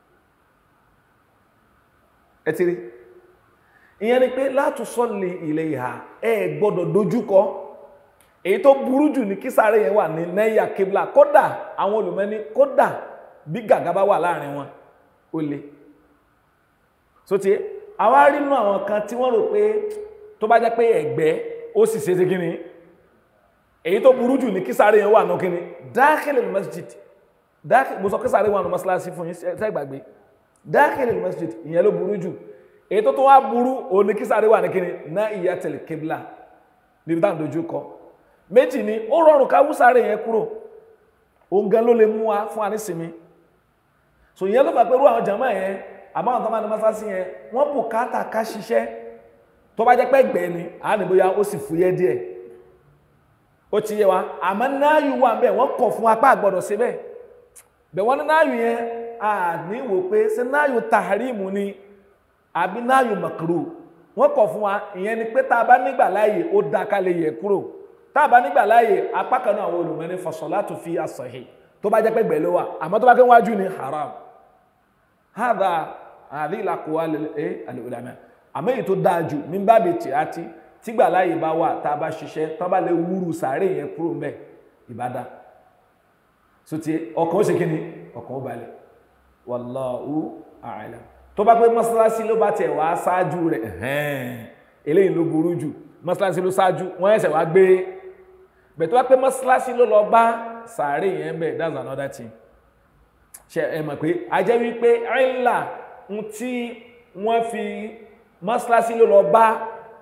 ẹ ti rí ìyẹn ni pé látù sọ́lì ilẹ̀ ìhà ẹ gbọ́dọ̀ dojúkọ èyí tó burú jù ní kí sàárè yẹn wà ní nẹ́yà kébìlà kódà àwọn olùmẹ́ni kódà bí gàgá bá wà láàrin wọn ó le so ti àwa rí nínú àwọn kan tí wọ́n rò pé tó bá jẹ́ pé ẹ̀gbẹ́ ó sì ṣe é sí kíni èyí tó burú jù ní kí sàárè yẹn wà ní kíni dákìlì masjid dákìlì mo sọ kí sàárè wà ní masalasi fún yín sẹ́gbàgbé dákìlì masjid ìyẹn ló burú jù èyí tó tó wá burú òun ní kí sàárè wà ní kíni ná ìyá tẹ̀lé kébìlà níbi táwọn dojú kọ méjì ni ó rọrùn ká wú sàárè yẹn kúrò òun gan ló lè mú wa fún wa ní sinmi so ìyẹn ló fà pé irú àwọn jàmáà yẹn àbáwọn tó máa ní masalasi yẹn wọ́n bùkátà ká ṣiṣẹ́ tó bá jẹ́ pé gbẹ̀ẹ́ ni àá ní bóyá ó sì fúyẹ́ díẹ̀ ó ti yé wa àmọ́ náàyù wà bẹ́ẹ̀ wọ́n kọ̀ fún apá àgbọ̀dọ̀ sí bẹ́ẹ̀ bẹ̀ wọ́n ní náàyù yẹn a ní wò pé ṣé náàyù taharimu ni àbí náàyù makru wọ́n kọ̀ fún wa ìyẹn ni pé tá a bá nígbà láàyè ó da ká lè yẹ kúrò tá a bá nígbà láàyè apá kan náà àwọn olùmọ̀ ní fasolatu fi as-sahih tó bá jẹ́ pé gbẹ̀ẹ́ ló wà àmọ́ tó bá kẹ́ wájú ni haram hadha hadhihi al-aqwal al-ulama àmọ́ èyí tó dáa jù min babi tiati tígbà láyé bá wà tá a bá ṣiṣẹ́ tán bá lè wúrù sàárè yẹn kúrò mẹ́ ìbádá so ti ọkàn ó ṣe kí ni ọkàn ó balẹ̀ wallahu a'lam tó bá pé mọ́sálásí ló bá tẹ̀ wá ṣáájú rẹ̀ ẹ̀hẹ́n eléyìí ló burú jù mọ́sálásí ló ṣáájú wọ́n ẹ̀sẹ̀ wá gbé bẹ̀ tó bá pé mọ́sálásí ló lọ bá sàárè yẹn bẹ̀ that's another thing ṣe ẹ mọ̀ pé a jẹ́ wípé ẹ̀ńlá ń tí wọ́n fi mọ́sálásí ló lọ bá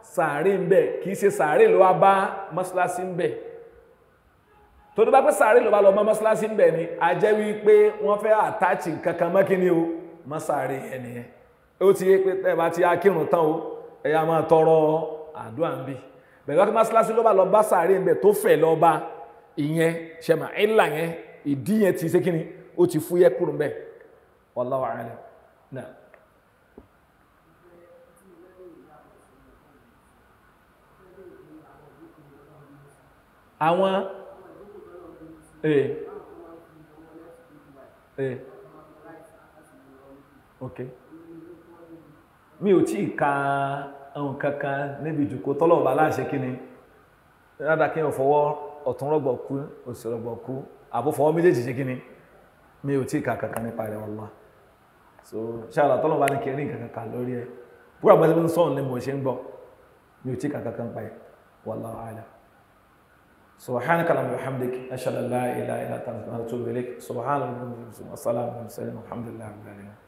sàárè ń bẹ kìí ṣe sàárè ló wá bá mọ́sálásí ń bẹ tó tó bá pẹ́ sàárè ló bá lọ bá mọ́sálásí ń bẹ ni a jẹ́ wípé wọ́n fẹ́ àtàchì kankan mọ́kíní o mọ́ sàárè yẹn nìyẹn ó ti yé pé tẹ́ bá ti akírun tán o ẹ̀yà máa tọrọ àdúrà ń bì bẹ̀rẹ̀ wákí mọ́sálásí ló bá lọ bá sàárè ń bẹ tó fẹ̀ lọ bá ìyẹn ṣẹ̀mà ìlà yẹn ìdí yẹn ti ṣe kíni ó ti fúyẹ́ kúrò ń bẹ̀ wallahu a'lam náà. àwọn ee ee ok mi ò tí ì ka ohun kankan níbi ìjòkó tọ́lọ̀ bá láṣẹ kí ni rádà kí n fọwọ́ ọ̀tún rọ̀gbọ̀ kú òsì rọ̀gbọ̀ kú àbò fọwọ́ méjèèjì ṣe kí ni mi ò tí ì ka kankan nípa rẹ̀ wallah so ṣáàlà tọ́lọ̀ bá ní kí n rí nǹkan kankan lórí ẹ̀ búrọ̀ bá ṣe ń sọ̀rọ̀ ní mo ṣe ń gbọ́ mi ò tí ì ka kankan pa ẹ̀ wallahu a'lam سبحانك اللهم وبحمدك اشهد ان لا اله الا انت استغفرك واتوب اليك سبحان الله والسلام على المرسلين والحمد لله رب العالمين